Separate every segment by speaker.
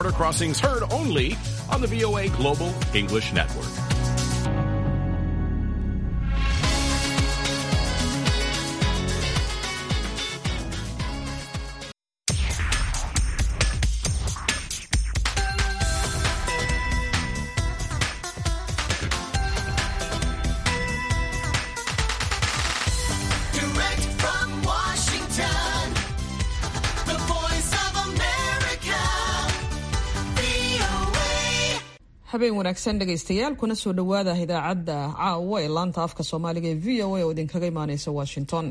Speaker 1: Border crossings heard only on the VOA Global English Network.
Speaker 2: Direct from Washington, the voice of America, VOA.
Speaker 3: habeen wanaagsan dhegaystayaal kuna soo dhowaada idaacadda caawa ee laanta afka soomaaliga ee v o a oo idinkaga imaaneysa washington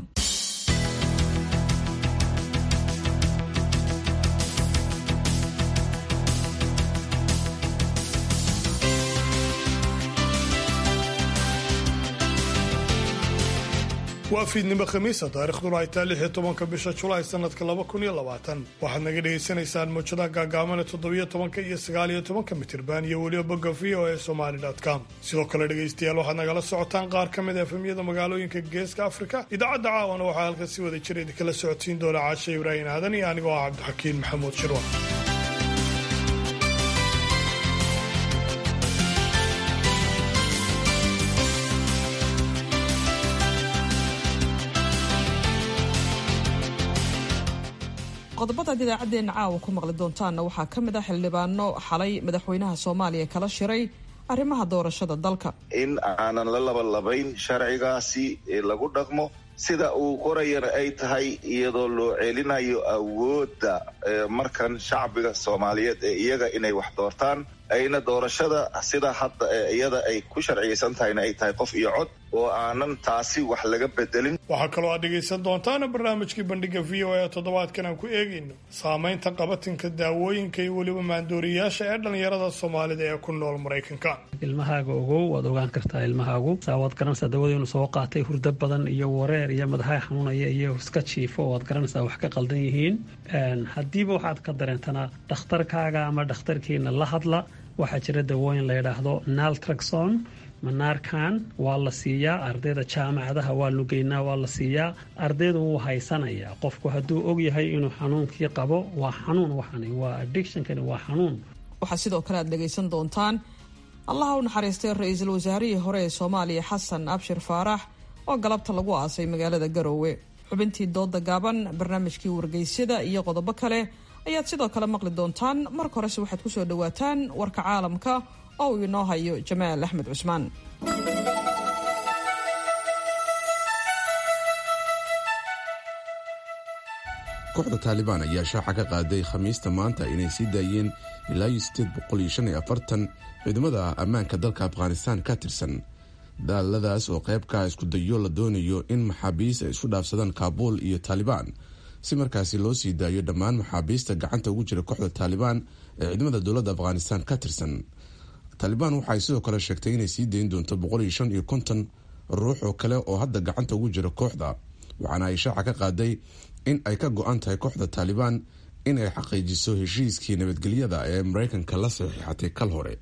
Speaker 4: waa fiidnimo khamiisa taariikhduna ay tahay lix iyo tobanka bisha julaay sanadka laba kun iyo labaatan waxaad naga dhagaysanaysaan mawjadaha gaagaabane toddobiyo tobanka iyo sagaal iyo tobanka mitirban iyo weliba bogga v o e somali com sidoo kale dhegaystayaal waxaad nagala socotaan qaar ka mid a efemyada magaalooyinka geeska afrika idaacadda caawana waxaa halkan si wada jira idinkala socodsiin doona caasha ibraahim aadan iyo anigoo ah cabdixakiin maxamuud shirwa
Speaker 3: qodobadaad idaacaddeenna caawa ku maqli doontaanna waxaa ka mid ah xildhibaano xalay madaxweynaha soomaaliya kala shiray arrimaha doorashada dalka
Speaker 5: in aanan la labalabayn sharcigaasi ee lagu dhaqmo sida uu qorayana ay tahay iyadoo loo celinayo awoodda ee markan shacbiga soomaaliyeed ee iyaga inay wax doortaan ayna doorashada sida hadda ee iyada ay ku sharciyeysan tahayna ay tahay qof iyo cod oo aanan taasi wax laga bedelin
Speaker 4: waxaa kaloo aad dhegaysan doontaana barnaamijkii bandhiga v o e toddobaadkan aan ku eegayno saamaynta qabatinka daawooyinka iyo weliba maandooriyayaasha ee dhallinyarada soomaalida ee ku nool maraykanka
Speaker 6: ilmahaaga ogow waad ogaan kartaa ilmahaagu saa waad garanaysaa dawada inuu soo qaatay hurdo badan iyo wareer iyo madaxa xanuunaya iyo iska jiifo waad garanaysaa wax ka qaldan yihiin haddiiba waxaad ka dareentanaa dhakhtarkaaga ama dhakhtarkiina la hadla waxaa jira dawooyin la yidhaahdo naltraxon manaarkan waa la siiyaa ardayda jaamacadaha waa lugeynaa waa la siiyaa ardaydu wuu haysanayaa qofku hadduu ogyahay inuu xanuunkii qabo waa xanuun waxani waa addictionkani waa xanuun
Speaker 3: waxaa sidoo kale aad dhegaysan doontaan allaha u naxariistay ra-iisul wasaarihii hore ee soomaaliya xasan abshir faarax oo galabta lagu aasay magaalada garoowe xubintii dooda gaaban barnaamijkii wargeysyada iyo qodobo kale ayaad sidoo kale maqli doontaan marka horese waxaad kusoo dhowaataan warka caalamka oo uu inoo hayo jamaal axmed cusmaan
Speaker 7: kooxda taalibaan ayaa shaaca ka qaaday khamiista maanta inay sii daayeen ilaa iyo sideed boqol iyo shan iyo afartan ciidamada ammaanka dalka afghanistaan ka tirsan daaladaas oo qaybkaa isku dayo la doonayo in maxaabiis ay isku dhaafsadaan kaabuul iyo taalibaan si markaasi loo sii daayo dhammaan maxaabiista gacanta ugu jira kooxda taalibaan ee ciidamada dowladda afghanistaan ka tirsan taalibaan waxaay sidoo kale sheegtay inay sii dayn doonto boqol iyo shan iyo konton ruux oo kale oo hadda gacanta ugu jira kooxda waxaana ay shaaca ka qaaday in ay ka go-an tahay kooxda taalibaan in ay xaqiijiso heshiiskii nabadgelyada ee mareykanka la saxiixatay kal hore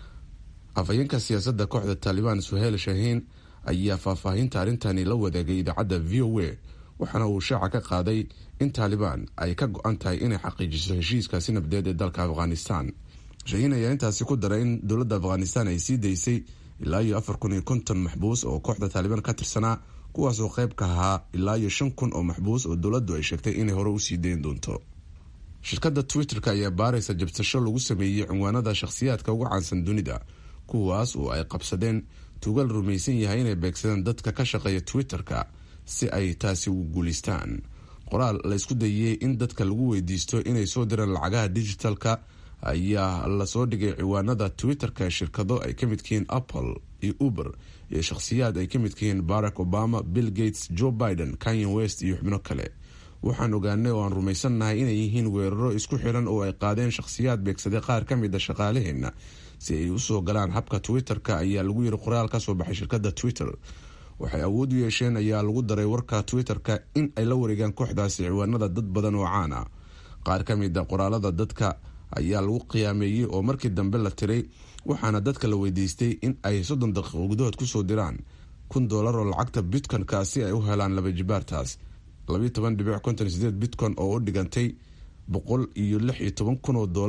Speaker 7: afhayeenka siyaasadda kooxda taalibaan suheyl shahiin ayaa faahfaahinta arrintani la wadaagay idaacadda v o a waxaana uu shaaca ka qaaday in taalibaan ay ka go-an tahay inay xaqiijiso heshiiskaasi nabadeed ee dalka afghanistan shahiin ayaa intaasi ku daray in dowladda afghanistan ay sii daysay ilaa iyo afar kun iyo konton maxbuus oo kooxda taalibaan ka tirsanaa kuwaasoo qayb ka ahaa ilaa iyo shan kun oo maxbuus oo dowladdu ay sheegtay inay hore usii dayn doonto shirkadda twitter-ka ayaa baaraysa jabsasho lagu sameeyey cinwaanada shakhsiyaadka ugu caansan dunida kuwaas oo ay qabsadeen tuugal rumaysan yahay inay beegsadeen dadka ka shaqeeya twitter-ka si ay taasi ugu guulaystaan qoraal la isku dayey in dadka lagu weydiisto inay soo diraan lacagaha digitalka ayaa lasoo dhigay ciwaanada twitter-ka ee shirkado ay ka midkihiin apple iyo uber iyo shakhsiyaad ay ka midkihiin barack obama bill gates joe biden kanye west iyo xubno kale waxaan ogaanay oo aan rumaysannahay inay yihiin weeraro isku xiran oo ay qaadeen shakhsiyaad beegsaday qaar ka mid a shaqaalaheenna si ay usoo galaan habka twitter-ka ayaa lagu yiri qoraal ka soo baxay shirkadda twitter waxay awood u yeesheen ayaa lagu daray warka twitter-ka in ay la wareegaan kooxdaasi ciwaanada dad badan oo caan ah qaar ka mid a qoraalada dadka ayaa lagu qiyaameeyey oo markii dambe la tiray waxaana dadka la weydiistay in ay soddon daqiiqo gudahood kusoo diraan kun doolar oo lacagta bitcoin-ka si ay u helaan laba jibaartaas labayo toban dhibic konton sideed bitcoin oo u dhigantay boqol iyo lix iyo toban kun oo doolar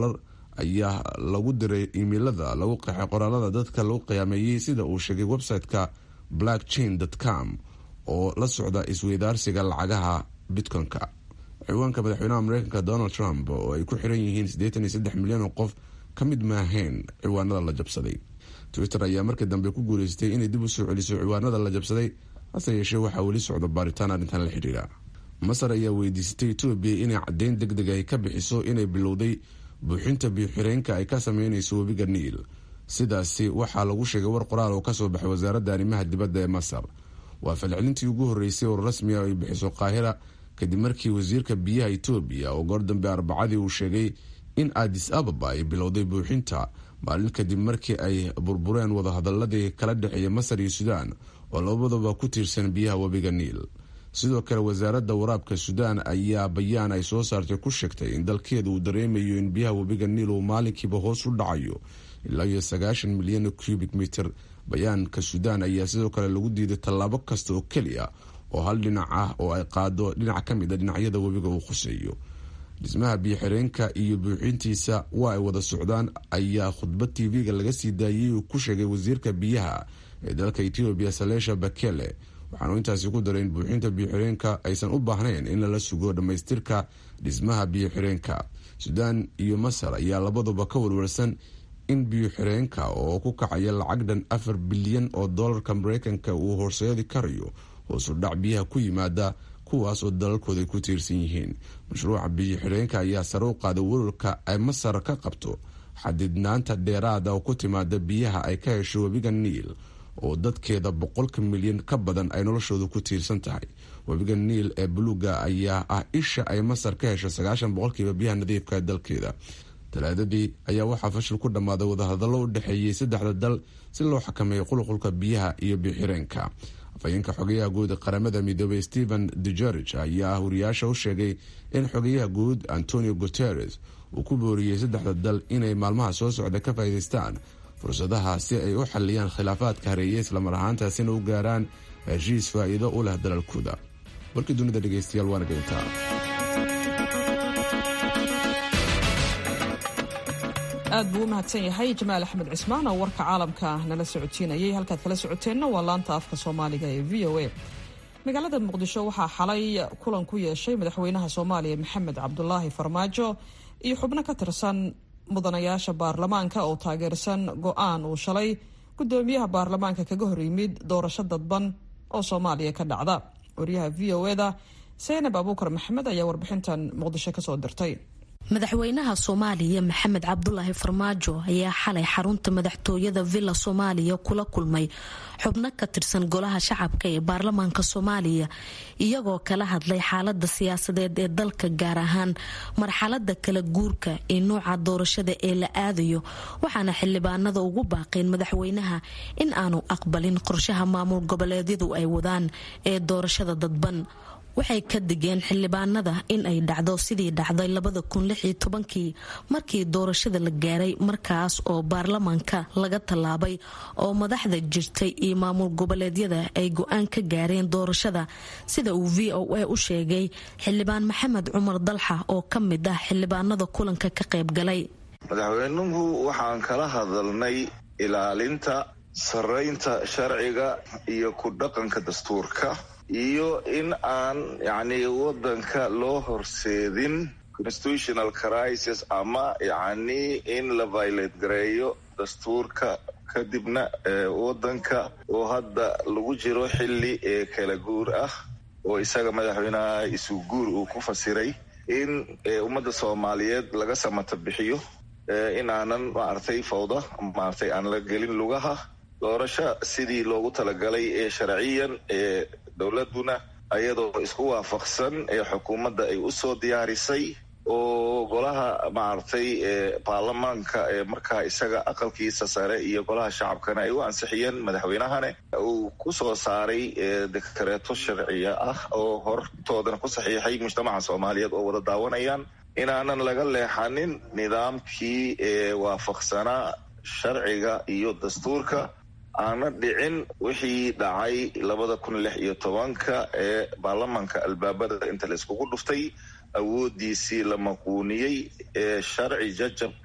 Speaker 7: ayaa lagu diray imeilada lagu qeexay qoraalada dadka lagu qiyaameeyey sida uu sheegay website-ka blackchain com oo la socda isweydaarsiga lacagaha bitcoin-ka ciwaanka madaxweynaha mareykanka donald trump oo ay ku xiran yihiin siddeetan iyo saddex milyan oo qof ka mid maahayn ciwaanada la jabsaday twitter ayaa markii dambe ku guuleystay inay dib u soo celiso ciwaanada la jabsaday hase yeeshee waxaa weli socda baaritaan arrintan la xidhiira masar ayaa weydiisatay etoobiya inay caddeyn deg deg ay ka bixiso inay bilowday buuxinta biyo-xireenka ay ka sameyneyso webiga niil sidaasi waxaa lagu sheegay war qoraal oo kasoo baxay wasaaradda arrimaha dibadda ee masar waa falcelintii ugu horreysay oo rasmi ah ay bixiso qaahira kadib markii wasiirka biyaha etoobiya oo goor dambe arbacadii uu sheegay in adis ababa ay bilowday buuxinta maalin kadib markii ay burbureen wadahadaladii kala dhexeeya masar iyo suudaan oo labadaba ku tiirsan biyaha webiga niil sidoo kale wasaaradda waraabka suudaan ayaa bayaan ay soo saartay ku sheegtay in dalkeeda uu dareemayo in biyaha webiga niil uu maalinkiiba hoos u dhacayo ilaa iyo sagaashan milyan cubic mitir bayaanka suudaan ayaa sidoo kale lagu diiday tallaabo kasta oo keliya oo hal dhinac ah oo ay qaado dhinac ka mid a dhinacyada webiga uu khuseeyo dhismaha biyo-xireenka iyo buuxintiisa waa ay wada socdaan ayaa khudbad tv-ga laga sii daayay uu ku sheegay wasiirka biyaha ee dalka etoobiya salesha bakele waxaanu intaasi ku daray in buuxinta biyo-xireenka aysan u baahnayn in lala sugo dhammaystirka dhismaha biyo-xireenka suudaan iyo masar ayaa labaduba ka warwarsan in biyo-xireenka oo ku kacaya lacag dhan afar bilyan oo doolarka mareykanka uu horseedi karayo hoosu dhac biyaha ku yimaada kuwaas oo dalalkooda ay ku tiirsan yihiin mashruuca biyo-xireenka ayaa sare u qaaday welwalka ay masar ka qabto xadidnaanta dheeraada oo ku timaada biyaha ay ka hesho webiga niil oo dadkeeda boqolka milyan ka badan ay noloshooda ku tiirsan tahay webiga niil ee buluuga ayaa ah isha ay masar ka hesho sagaashan boqolkiiba biyaha nadiifka ee dalkeeda talaadadii ayaa waxaa fashil ku dhammaaday wadahadallo u dhexeeyey saddexda dal si loo xakameeyo qulqulka biyaha iyo biyo-xireenka afhayeenka xogayaha guud qaramada midoobey stephen dujarich ayaa huriyaasha u sheegay in xogayaha guud antonio guteres uu ku booriyey saddexda dal inay maalmaha soo socda ka faa'iidaystaan fursadaha si ay u xaliyaan khilaafaadka hareeye islamar ahaantaasina u gaaraan heshiis faa'iido u leh dalalkooda warkii dunida dhegeystayaal waana geyntaa
Speaker 3: aad buu u mahadsan yahay jamaal axmed cismaan oo warka caalamka nala socodsiinayay halkaad kala socoteenna waa laanta afka soomaaliga ee v o a magaalada muqdisho waxaa xalay kulan ku yeeshay madaxweynaha soomaaliya maxamed cabdulaahi farmaajo iyo xubno ka tirsan mudanayaasha baarlamaanka oo taageersan go-aan uu shalay gudoomiyaha baarlamaanka kaga hor yimid doorasho dadban oo soomaaliya ka dhacda wariyaha v o eda seynab abuukar maxamed ayaa warbixintan muqdisho kasoo dirtay
Speaker 8: madaxweynaha soomaaliya maxamed cabdulaahi farmaajo ayaa xalay xarunta madaxtooyada villa soomaaliya kula kulmay xubno ka tirsan golaha shacabka ee baarlamaanka soomaaliya iyagoo kala hadlay xaalada siyaasadeed ee dalka gaar ahaan marxalada kala guurka ee nooca doorashada ee la aadayo waxaana xildhibaanada ugu baaqeen madaxweynaha in aanu aqbalin qorshaha maamul goboleedyadu ay wadaan ee doorashada dadban waxay ka digeen xildhibaanada in ay dhacdo sidii dhacday labada kun lix iyo tobankii markii doorashada la gaaray markaas oo baarlamaanka laga tallaabay oo madaxda jirtay iyo maamul goboleedyada ay go-aan ka gaareen doorashada sida uu v o a u sheegay xildhibaan maxamed cumar dalxa oo ka mid ah xildhibaanada kulanka ka qayb galay
Speaker 5: madaxweynuhu waxaan kala hadalnay ilaalinta saraynta sharciga iyo ku dhaqanka dastuurka iyo in aan yacni waddanka loo horseedin constitutional crisis ama yacni in la violate gareeyo dastuurka kadibna waddanka oo hadda lagu jiro xilli ee kala guur ah oo isaga madaxweynaha isu guur uu ku fasiray in ummadda soomaaliyeed laga samata bixiyo in aanan maaragtay fawda maaragtay aan la gelin lugaha doorasho sidii loogu talagalay ee sharciyan ee dowladuna ayadoo isku waafaqsan ee xukuumadda ay u soo diyaarisay oo golaha maaragtay baarlamaanka ee markaa isaga aqalkiisa sare iyo golaha shacabkana ay u ansixiyeen madaxweynahane uu ku soo saaray dekareeto sharciya ah oo hortoodana ku saxiixay mujtamaca soomaaliyeed oo wada daawanayaan inaanan laga leexanin nidaamkii ee waafaqsanaa sharciga iyo dastuurka aana dhicin wixii dhacay labada kun lix iyo tobanka ee baarlamaanka albaabada inta la iskugu dhuftay awoodiisii la maquuniyey ee sharci jajab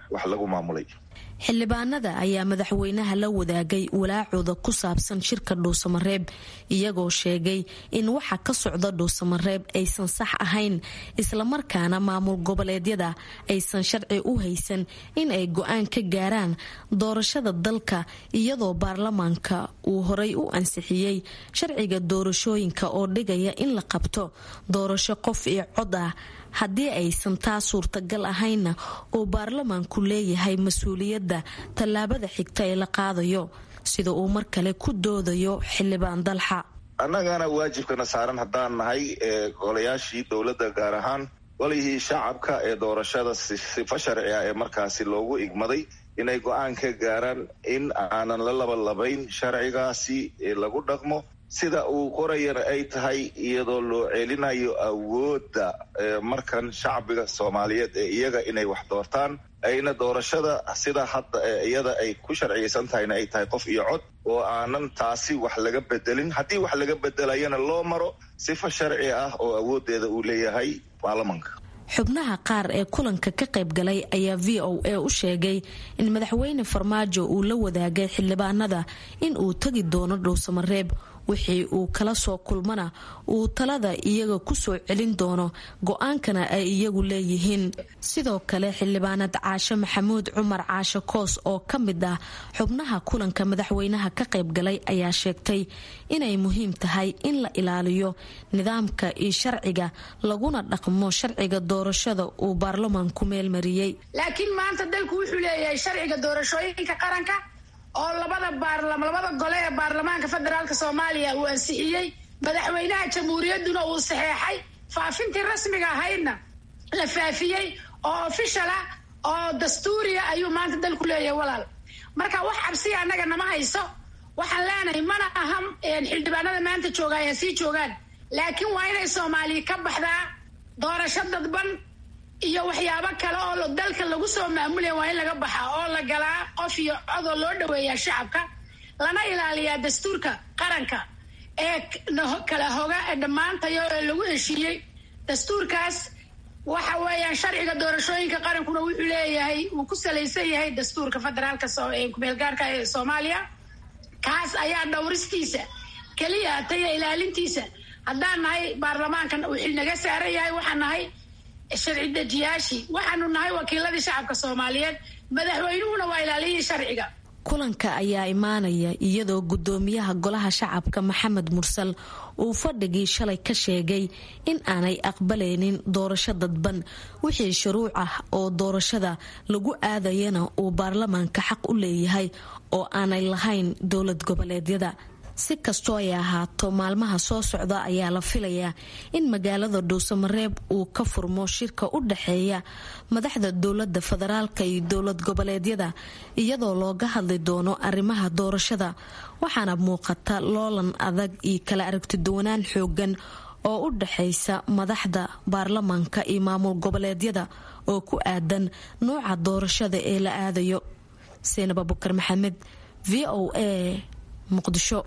Speaker 5: wax lagu maamulay
Speaker 8: xildhibaanada ayaa madaxweynaha la wadaagay walaacooda ku saabsan shirka dhuusamareeb iyagoo sheegay in waxa ka socda dhuusamareeb aysan sax ahayn islamarkaana maamul goboleedyada aysan sharci u haysan in ay go-aan ka gaaraan doorashada dalka iyadoo baarlamaanka uu horay u ansixiyey sharciga doorashooyinka oo dhigaya in la qabto doorasho qof iyo cod ah haddii aysan taa suurtagal ahaynna uu baarlamaanku leeyahay mas-uuliyadda tallaabada xigta ee la qaadayo sida uu mar kale ku doodayo xildhibaan dalxa
Speaker 5: annagana waajibkana saaran haddaan nahay golayaashii dowladda gaar ahaan golihii shacabka ee doorashada sifa sharci ah ee markaasi loogu igmaday inay go-aan ka gaaraan in aanan la labalabayn sharcigaasi lagu dhaqmo sida uu qorayana ay tahay iyadoo loo celinayo awoodda markan shacbiga soomaaliyeed ee iyaga inay wax doortaan ayna doorashada sida hadda iyada ay ku sharciyeysan tahayna ay tahay qof iyo cod oo aanan taasi wax laga bedelin haddii wax laga bedelayana loo maro sifa sharci ah oo awooddeeda uu leeyahay baarlamanka
Speaker 8: xubnaha qaar ee kulanka ka qaybgalay ayaa v o a u sheegay in madaxweyne farmaajo uu la wadaagay xildhibaanada in uu tegi doono dhowsamareeb wixii uu kala soo kulmana uu talada iyaga kusoo celin doono go-aankana ay iyagu leeyihiin sidoo kale xildhibaanad caashe maxamuud cumar caashe koos oo ka mid ah xubnaha kulanka madaxweynaha ka qaybgalay ayaa sheegtay inay muhiim tahay in la ilaaliyo nidaamka iyo sharciga laguna dhaqmo sharciga doorashada uu baarlamaanku meelmariyey
Speaker 9: laakiin maanta dalku wuxuu leeyahay sharciga doorashooyinka qaranka oo labada labada gole ee baarlamaanka federaalk soomaaliya uu ansixiyey madaxweynaha jamhuuriyadduna uu saxeexay faafintii rasmiga ahaydna la faafiyey oo ofishal ah oo dastuuriya ayuu maanta dalku leeyahay walaal marka wax cabsiya annaga nama hayso waxaan leenahay mana aha xildhibaanada maanta jooga ayaa sii joogaan laakiin waa inay soomaaliya ka baxdaa doorasho dadban iyo waxyaabo kale oo dalka lagu soo maamulaya waa in laga baxaa oo la galaa qof iyo codoo loo dhaweeyaa shacabka lana ilaaliyaa dastuurka qaranka ee kala hoga ee dhammaantayo ee lagu heshiiyey dastuurkaas waxa weeyaan sharciga doorashooyinka qarankuna wuxuu leeyahay wuu ku salaysan yahay dastuurka federaalka kumeelgaarka ee soomaaliya kaas ayaa dhowristiisa keliya taya ilaalintiisa haddaan nahay baarlamaankan uu xilnaga saaran yahay waxaan nahay sharci dejiyaashii waxaanu nahay wakiiladii shacabka soomaaliyeed madaxweynuhuna waa ilaaliyihii sharciga
Speaker 8: kulanka ayaa imaanaya iyadoo gudoomiyaha golaha shacabka maxamed mursal uu fadhigii shalay ka sheegay in aanay aqbalaynin doorasho dadban wixii shuruuc ah oo doorashada lagu aadayana uu baarlamaanka xaq u leeyahay oo aanay lahayn dowlad goboleedyada si kastoo ay ahaato maalmaha soo socda ayaa la filayaa in magaalada dhuusamareeb uu ka furmo shirka u dhaxeeya madaxda dowlada federaalka iyo dowlad goboleedyada iyadoo looga hadli doono arrimaha doorashada waxaana muuqata loolan adag iyo kala aragtiduwanaan xoogan oo u dhaxaysa madaxda baarlamaanka iyo maamul goboleedyada oo ku aadan nuuca doorashada ee la aadayo seenab abukar maxamed v o a muqdisho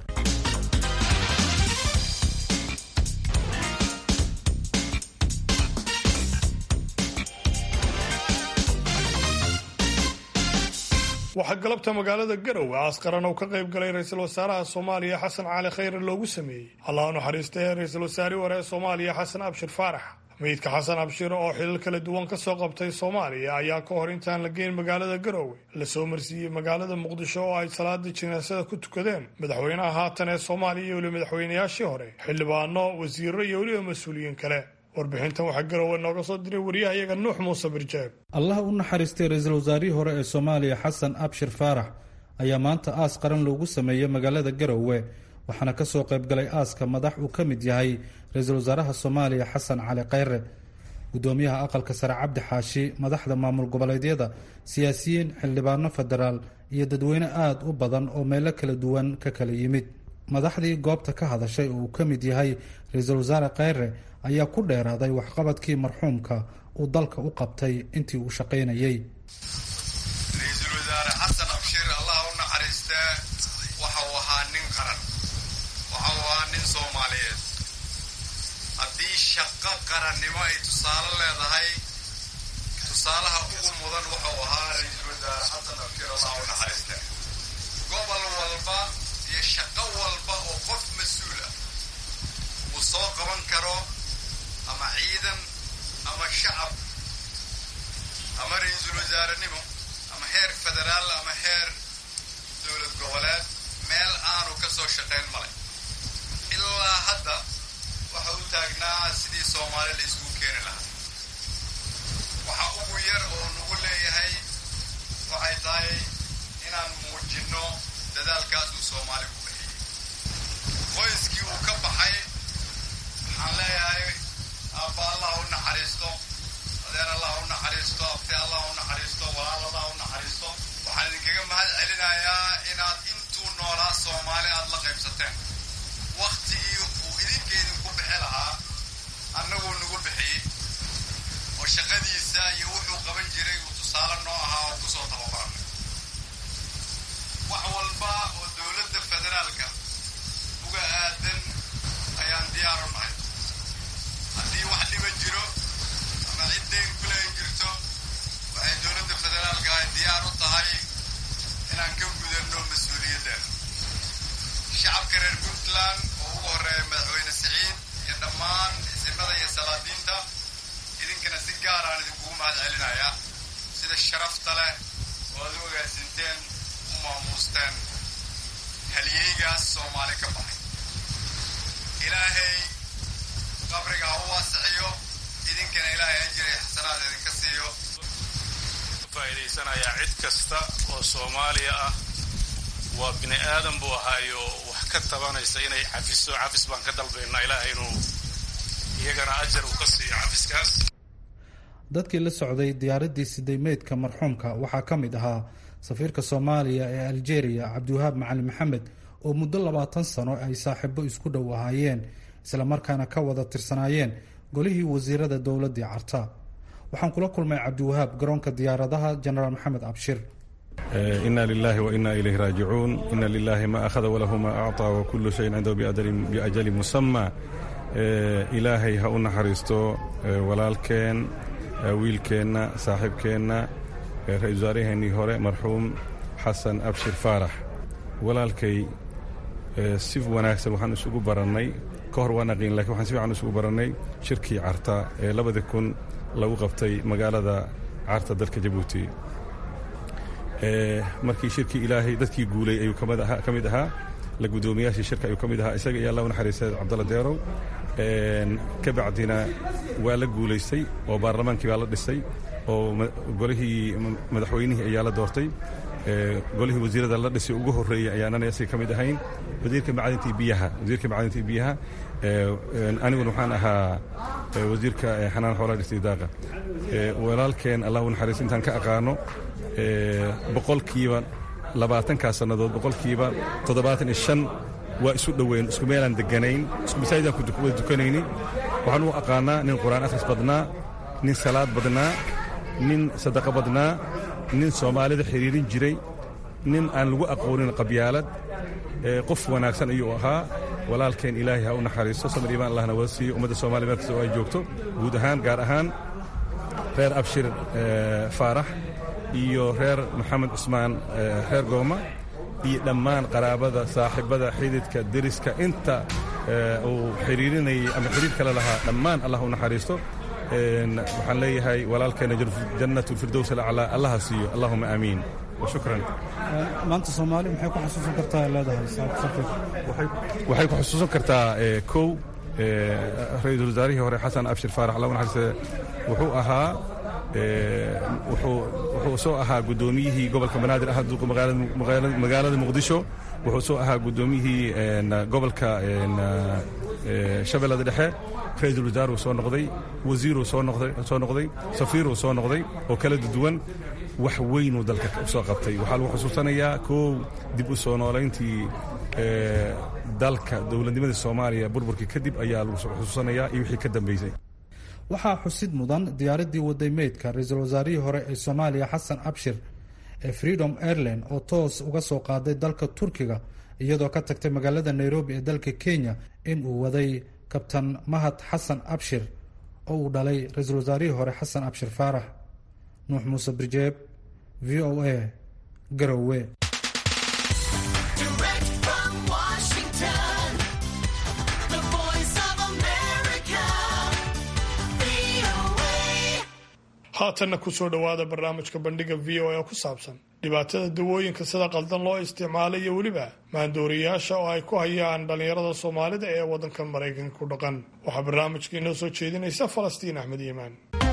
Speaker 4: waxaa galabta magaalada garowe askaran oo ka qayb galay ra-iisul wasaaraha soomaaliya xasan cali khayre loogu sameeyey allah u naxariistay ra-iisul wasaarihii hore ee soomaaliya xasan abshir faarax meydka xasan abshir oo xilal kala duwan ka soo qabtay soomaaliya ayaa ka hor intaan la geyn magaalada garowe lasoo marsiiyey magaalada muqdisho oo ay salaada jinaasada ku tukadeen madaxweynaha haatan ee soomaaliya iyo weliba madaxweynayaashii hore xildhibaano wasiiro iyo weliba mas-uuliyiin kale warbixintan waxaa garowe nooga soo diray wariyahayaga nuux muuse birjeeb
Speaker 10: allah u naxariistay ra-iisul wasaarihii hore ee soomaaliya xasan abshir faarax ayaa maanta aas qaran loogu sameeyey magaalada garowe waxaana ka soo qaybgalay aaska madax uu ka mid yahay ra-iisul wasaaraha soomaaliya xasan cali khayre gudoomiyaha aqalka sare cabdi xaashi madaxda maamul goboleedyada siyaasiyiin xildhibaano federaal iyo dadweyne aada u badan oo meelo kala duwan ka kala yimid madaxdii goobta ka hadashay oo uu ka mid yahay ra-iisul wasaare khayre ayaa ku dheeraaday waxqabadkii marxuumka uu dalka u qabtay intii uu shaqaynayey
Speaker 11: ra-iisul wasaare xasan abshir allah u naxariistee waxa uu ahaa nin qaran waxa uu ahaa nin soomaaliyeed haddii shaqo qarannimo ay tusaale leedahay tusaalaha ugu mudan wuxuu ahaa ra-iisul wasaare xasan abshir allah u naxariiste gobol walba iyo shaqo walba oo qof mas-uul ah uu soo qaban karo ama ciidan ama shacab ama ra-iisul wasaarenimo ama heer federaal ama heer dowlad goboleed meel aanu ka soo shaqayn malay ilaa hadda waxa u taagnaa sidii soomaali la isugu keeni lahaa waxa ugu yar oo nagu leeyahay waxay tahay inaan muujinno dadaalkaas uu soomaali ku bixiyey qoyskii uu ka baxay waxaan leeyahay aabba allah u naxariisto adeer allah u naxariisto abti allah u naxariisto walaal allah u naxariisto waxaan idinkaga mahad celinayaa inaad intuu noolaa soomaali aad la qaybsateen waktigii uu idinka idinku bixi lahaa annaguu nagu bixiyey oo shaqadiisa iyo wuxuu qaban jiray uu tusaale noo ahaa oo kusoo tababaranay wax walba oo dowladda federaalka uga aadan ayaan diyaar u nahay haddii wax dhiba jiro ama ciddayn kuleen jirto waxay dowladda federaalka ay diyaar u tahay inaan ka gudanno mas-uuliyaddeena shacabka reer puntland oo ugu horreeya madaxweyne siciid iyo dhammaan isimada iyo salaadiinta idinkana si gaar aan idinkugu mahad celinayaa sida sharafta leh oo aad u ogaasinteen u maamuusteen halyeygaas soomaali ka baxay ilaahay qabriga ha u waasixiyo idinkana ilaahay ajiri xasanaad idinka siiyo
Speaker 12: faa'iidaysanayaa cid kasta oo soomaaliya ah waa bini aadan buu ahaayo wax ka tabanaysa inay cafiso cafis baan ka dalbaynaa ilaahay inuu iyagana ajar uu ka siiyo cafiskaas
Speaker 10: dadkii la socday diyaaraddii siday meydka marxuumka waxaa ka mid ahaa safiirka soomaaliya ee aljeeriya cabdiwahaab macalin maxamed oo muddo labaatan sano ay saaxiibo isku dhow ahaayeen islamarkaana ka wada tirsanaayeen golihii wasiirada dowladdii carta waxaan kula kulmay cabdiwahaab garoonka diyaaradaha jenaraal maxamed abshir
Speaker 13: ina lilahi waina ilayh raajicuun ina lilahi ma akhada walahu ma acطaa wakulu shayin cindahu biajali musama ilaahay ha u naxariisto walaalkeen wiilkeenna saaxiibkeenna ra-isul wasaaraheenii hore marxuum xasan abshir faarax walaalkay si wanaagsan waxaan isugu barannay ka hor waa naqiin lakin waxaan si fiican isugu barannay shirkii carta ee labadii kun lagu qabtay magaalada carta dalka jabuuti markii shirkii ilaahay dadkii guulay ayuu ka mid ahaa la guddoomiyaashii shirka ayuu ka mid ahaa isaga iyo allah u naxariistay cabdalla deerow ka bacdina waa la guulaystay oo baarlamaankii baa la dhisay oo golihii madaxweynihii ayaa la doortay golihii wasiirada la dhisay ugu horreeyey ayaanana isaga ka mid ahayn wasiirka macdintii biyaha wasiirka macdintii biyaha aniguna waxaan ahaa wasiirka xanaan xoolaha dhistay daaqa walaalkeen allah u naxariista intaan ka aqaano boqolkiiba labaatankaa sannadood boqolkiiba toddobaatan iyo shan waa isu dhoweyn isku meelaan deganayn isku masaajidaan wada dukanayni waxaan u aqaanaa nin qur-aan akhris badnaa nin salaad badnaa nin sadaqo badnaa nin soomaalida xidhiirin jiray nin aan lagu aqoonin qabyaalad qof wanaagsan ayuu ahaa walaalkeen ilaahay ha u naxariisto samir iimaan allahna wada siiyo ummadda soomaliya meel kasta oo ay joogto guud ahaan gaar ahaan reer abshir faarax iyo reer maxamed cusmaan reer gooma iyo dhammaan qaraabada saaxiibada xididka deriska inta uu xidhiirinayay ama xidhiir kale lahaa dhammaan allah u naxariisto waxaan leeyahay walaalkeena jannat lfirdows alaclaa allaha siiyo allahuma aamiin washukran
Speaker 10: maanta soomaali maxay ku xasuusan kartaa leedahay
Speaker 13: waxay ku xusuusan kartaa kow ra-iisul wasaarihii hore xasan abshir faarax allah u naxariiste wuxuu ahaa wuxuu soo ahaa guddoomiyihii gobolka banaadir ah duuqa magaalada muqdisho wuxuu soo ahaa guddoomiyihii gobolka shabeellada dhexe ra-iisul wasaaruu soo noqday wasiiruu soo noqday safiiruu soo noqday oo kala duwan wax weynuu dalka soo qabtay waxaa lagu xusuusanayaa koow dib u soo noolayntii dalka dowladnimadii soomaaliya burburkii kadib ayaa lagu xusuusanayaa iyo wixii ka dambeysay
Speaker 10: waxaa xusid mudan diyaaraddii waday meydka ra-iisul wasaarihii hore ee soomaaliya xasan abshir ee freedom airline oo toos uga soo qaaday dalka turkiga iyadoo ka tagtay magaalada nairobi ee dalka kenya in uu waday kabtan mahad xasan abshir oo uu dhalay ra-iisul wasaarihii hore xasan abshir faarax nuux muuse birjeeb v o a garowe
Speaker 2: Direct from Washington, the voice of America, VOA.
Speaker 4: haatanna kusoo dhowaada barnaamijka bandhiga v o a ku saabsan dhibaatada dawooyinka sida qaldan loo isticmaalay iyo weliba maandooriyayaasha oo ay ku hayaan dhallinyarada soomaalida ee waddankan maraykanka ku dhaqan waxaa barnaamijka inoo soo jeedinaysa falastiin axmed yimaan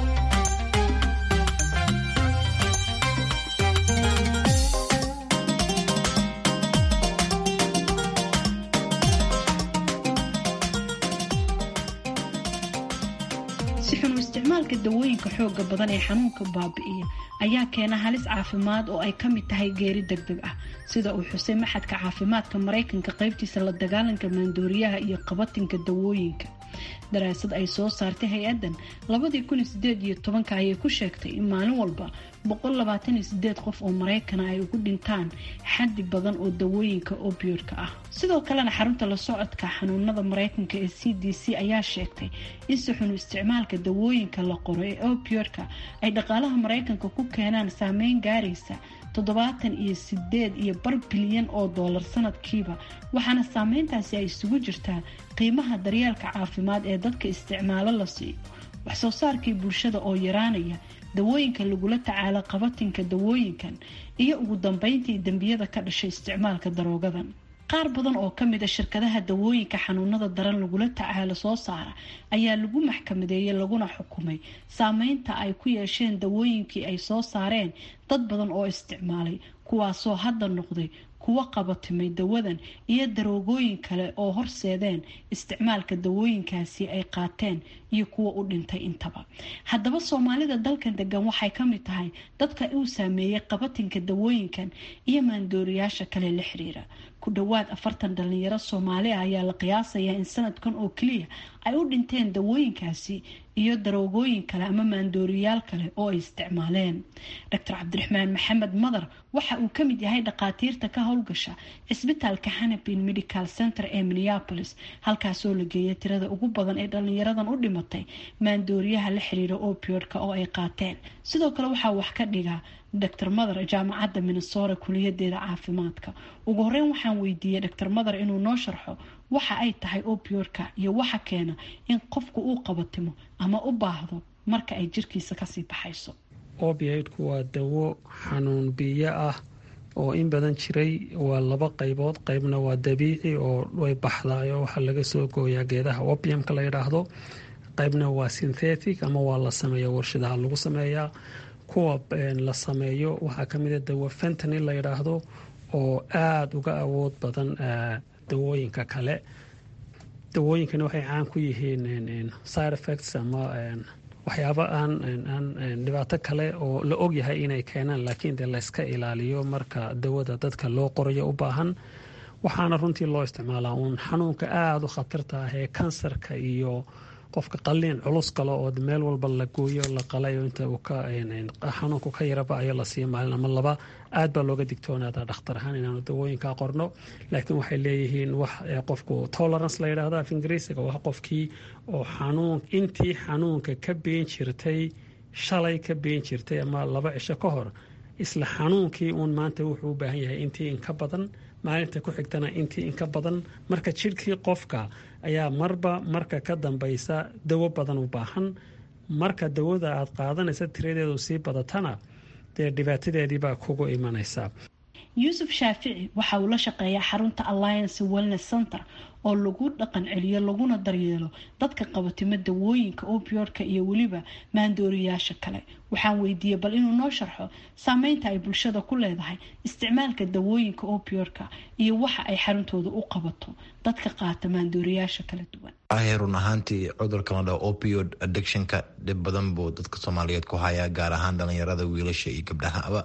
Speaker 14: si xun u isticmaalka dawooyinka xooga badan ee xanuunka baabi'iya ayaa keena halis caafimaad oo ay ka mid tahay geeri degdeg ah sida uu xusay maxadka caafimaadka maraykanka qaybtiisa la dagaalanka maandooriyaha iyo qabatinka dawooyinka daraasad ay soo saartay hay-addan labadii kun iyo sideed iyo tobanka ayay ku sheegtay in maalin walba boqol labaatan iyo sideed qof oo maraykana ay ugu dhintaan xaddi badan oo dawooyinka opiodka ah sidoo kalena xarunta la socodka xanuunada maraykanka ee c d c ayaa sheegtay in si xun u isticmaalka dawooyinka la qoro ee opiodka ay dhaqaalaha maraykanka ku keenaan saameyn gaaraysa toddobaatan iyo sideed iyo bar bilyan oo doolar sanadkiiba waxaana saameyntaasi ay isugu jirtaa qiimaha daryeelka caafimaad ee dadka isticmaalo la siiyo waxsoo saarkii bulshada oo yaraanaya dawooyinka lagula tacaalo qabatinka dawooyinkan iyo ugu dambeyntii dembiyada ka dhashay isticmaalka daroogadan qaar badan oo kamid a shirkadaha dawooyinka xanuunada daran lagula tacaalo soo saara ayaa lagu maxkamadeeyey laguna xukumay saameynta ay ku yeesheen dawooyinkii ay soo saareen dad badan oo isticmaalay kuwaasoo hadda noqday kuwa qabatimay dawadan iyo daroogooyin kale oo horseedeen isticmaalka dawooyinkaasi ay qaateen iyo kuwa u dhintay intaba haddaba soomaalida dalkan degan waxay kamid tahay dadka uu saameeyey qabatinka dawooyinkan iyo maandooriyaasha kale la xiriira ku dhowaad afartan dhalinyaro soomaali ah ayaa la qiyaasayaa in sanadkan oo keliya ay u dhinteen dawooyinkaasi iyo daroogooyin kale ama maandooriyaal kale oo ay isticmaaleen doctor cabdiraxmaan maxamed madar waxa uu kamid yahay dhakhaatiirta ka howlgasha cisbitaalka hanabin medical center ee minneapolis halkaasoo la geeyay tirada ugu badan ee dhalinyaradan u dhimatay maandooriyaha la xiriira opiodka oo ay qaateen sidoo kale waxaa wax ka dhiga dr mother jaamacadda minnesota kuliyadeeda caafimaadka ugu horeyn waxaan weydiiyey dr mother inuu noo sharxo waxa ay tahay opiodka iyo waxa keena in qofku uu qabatimo ama u baahdo marka ay jirkiisa kasii baxayso
Speaker 6: opiaidku waa dawo xanuun biyo ah oo in badan jiray waa laba qaybood qaybna waa dabiici oo way baxdaayo waxaa laga soo gooyaa geedaha opiumka la yidhaahdo qaybna waa synthetic ama waa la sameeya warshadaha lagu sameeyaa kuwa la sameeyo waxaa kamid a dawo fentany la yidhaahdo oo aada uga awood badan dawooyinka kale dawooyinkani waxay caan ku yihiin side effects ama waxyaabo aan dhibaato kale oo la ogyahay inay keenaan laakiin dee layska ilaaliyo marka dawada dadka loo qorayo u baahan waxaana runtii loo isticmaalaa uun xanuunka aada u khatarta ah ee kansarka iyo qofka qaliin culus kale oo meel walba la gooyo la qalayo inta uu ka xanuunku ka yaraba ayo la siiya maalin ama laba aad baa looga digtoonaadaa dhakhtar ahaan inaanu dawooyinkaa qorno laakiin waxay leeyihiin wax qofku tolerance la yidhaahdo af ingiriisiga wax qofkii oo xanuun intii xanuunka ka been jirtay shalay ka been jirtay ama laba cisho ka hor isla xanuunkii uun maanta wuxuu u baahan yahay intii inka badan maalinta ku xigtana intii inka badan marka jidhkii qofka ayaa marba marka ka dambaysa dawo badan u baahan marka dawada aad qaadanaysa tiradeedu sii badatana dee dhibaatadeediibaa kugu imanaysa
Speaker 14: yuusuf shaafici waxa uu la shaqeeyaa xarunta alliance wellness center oo lagu dhaqan celiyo laguna daryeelo dadka qabatimo dawooyinka opiodka iyo weliba maandooriyaasha kale waxaan weydiiyey bal inuu noo sharxo saameynta ay bulshada ku leedahay isticmaalka dawooyinka opiodka iyo waxa ay xaruntooda u qabato dadka qaata maandooriyaasha kala duwan
Speaker 15: run ahaantii cudurka la dhaho opiod addictionka dhib badan buu dadka soomaaliyeed ku hayaa gaar ahaan dhalinyarada wiilasha iyo gabdhahaba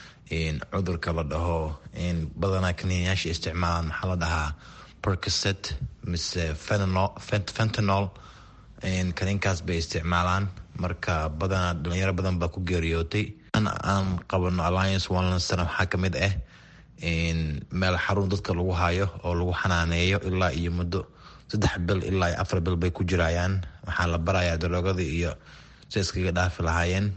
Speaker 15: cudurka la dhaho badanaa kaniinayaasha isticmaalaan maxaa la dhahaa percocet mise fentanol kaniinkaas bay isticmaalaan marka badanaa dhalinyaro badan baa ku geeriyootay aan qabano alliance wellness waxaa kamid ah meel xarun dadka lagu hayo oo lagu xanaaneeyo ilaa iyo muddo saddex bil ilaa afar bil bay ku jirayaan waxaa la barayaa daroogada iyo si iskaga dhaafi lahaayeen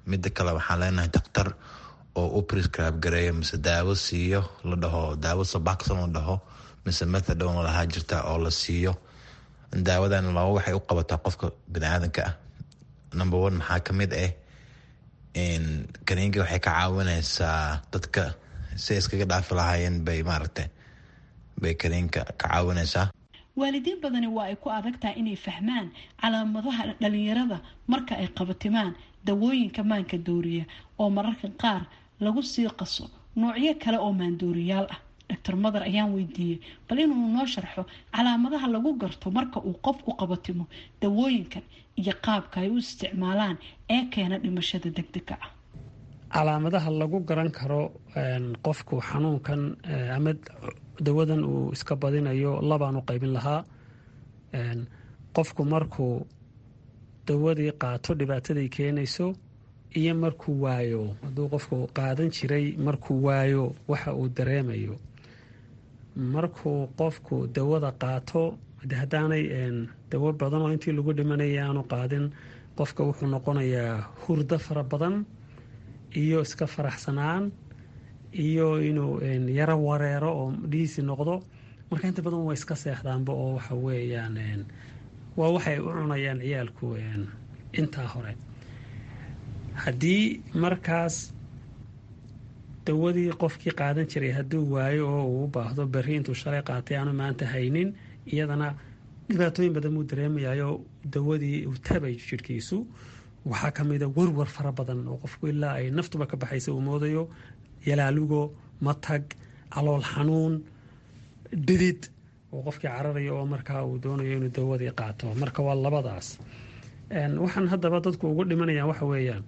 Speaker 15: midda kale waxaan leenahay daktar oo u prescribe gareeyo mise daawo siiyo la dhaho daawo subaxson la dhaho mise methadone lahaa jirta oo la siiyo daawadan laba waxay u qabataa qofka biniaadanka ah number one maxaa kamid ah kaniinka waxay ka caawineysaa dadka si iskaga dhaafi lahaayeen bay maaragta bay kaniinka ka caawineysaa
Speaker 14: waalidiin badani waa ay ku adag tahay inay fahmaan calaamadaha dhalinyarada marka ay qabatimaan dawooyinka maanka dooriya oo mararka qaar lagu sii qaso noocyo kale oo maandooriyaal ah doctor mother ayaan weydiiyey bal inuu noo sharxo calaamadaha lagu garto marka uu qofku qabatimo dawooyinkan iyo qaabka ay u isticmaalaan ee keena dhimashada degdega ah
Speaker 6: calaamadaha lagu garan karo qofku xanuunkan ama dawadan uu iska badinayo labaan u qaybin lahaa qofku markuu dawadii qaato dhibaataday keenayso iyo markuu waayo hadduu qofku qaadan jiray markuu waayo waxa uu dareemayo markuu qofku dawada qaato haddaanay dawo badan oo intii lagu dhimanaya aanu qaadin qofka wuxuu noqonayaa hurdo fara badan iyo iska faraxsanaan iyo inuu yaro wareero oo dhiisi noqdo marka inta badan waa iska seexdaanba oo waxa weeyaan waa waxay u cunayaan ciyaalku intaa hore haddii markaas dawadii qofkii qaadan jiray hadduu waayo oo uu u baahdo berri intuu shalay qaatay aanu maanta haynin iyadana dhibaatooyin badan buu dareemayayo dawadii uu tabay jidhkiisu waxaa ka mida warwar fara badan oo qofku ilaa ay naftuba ka baxaysa uu moodayo yalaalugo matag calool xanuun dhidid oo qofkii cararayo oo markaa uu doonayo inuu dawadii qaato marka waa labadaas waxaan haddaba dadku ugu dhimanayaan waxa weeyaan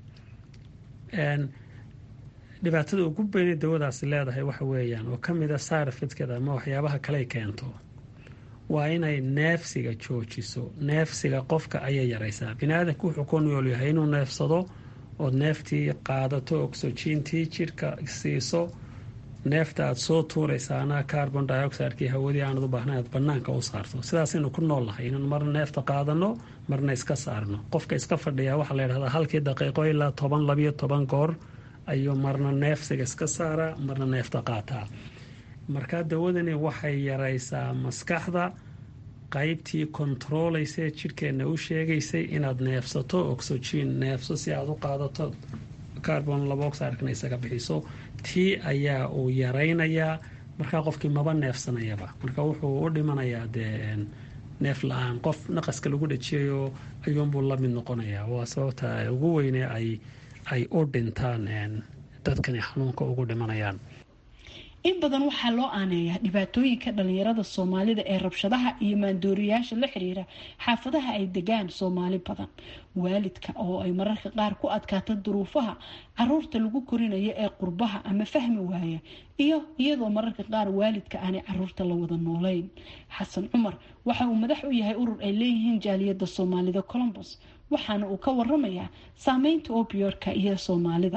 Speaker 6: dhibaatada ugu beynay dawadaasi leedahay waxa weeyaan oo ka mid a saarfidkeeda ama waxyaabaha kaley keento waa inay neefsiga joojiso neefsiga qofka ayay yaraysaa biniaadanku wuxuu ku nool yahay inuu neefsado ood neeftii qaadato oxygentii jidhka siiso neefta aad soo tuuraysaana carbon dioxidekii hawadii aanad u baahnayn aad banaanka u saarto sidaasaynu ku nool nahay inaan marna neefta qaadano marna iska saarno qofka iska fadhiya waxaa la yidhahdaa halkii daqiiqo ilaa toban labiyo toban goor ayuu marna neefsiga iska saaraa marna neefta qaataa markaa dawadani waxay yaraysaa maskaxda qaybtii kontarooleysa ee jidhkeenna u sheegaysay inaad neefsato oxygen neefso si aad u qaadato carbon laboxidekana isaga bixiso tii ayaa uu yaraynayaa markaa qofkii maba neefsanayaba marka wuxuu u dhimanayaa dee neef la-aan qof naqaska lagu dhajiyayo ayuunbuu la mid noqonayaa waa sababta ugu weyne ay ay u dhintaan dadkani xanuunka ugu dhimanayaan
Speaker 14: in badan waxaa loo aaneeyaa dhibaatooyinka dhalinyarada soomaalida ee rabshadaha iyo maandooriyaasha la xiriira xaafadaha ay degaan soomaali badan waalidka oo ay mararka qaar ku adkaato duruufaha caruurta lagu korinayo ee qurbaha ama fahmi waaya iyo iyadoo mararka qaar waalidka aanay caruurta la wada noolayn xasan cumar waxa uu madax u yahay urur ay leeyihiin jaaliyada soomaalida colombos waxaana uu ka waramayaa saameynta obiyorka iyo soomaalida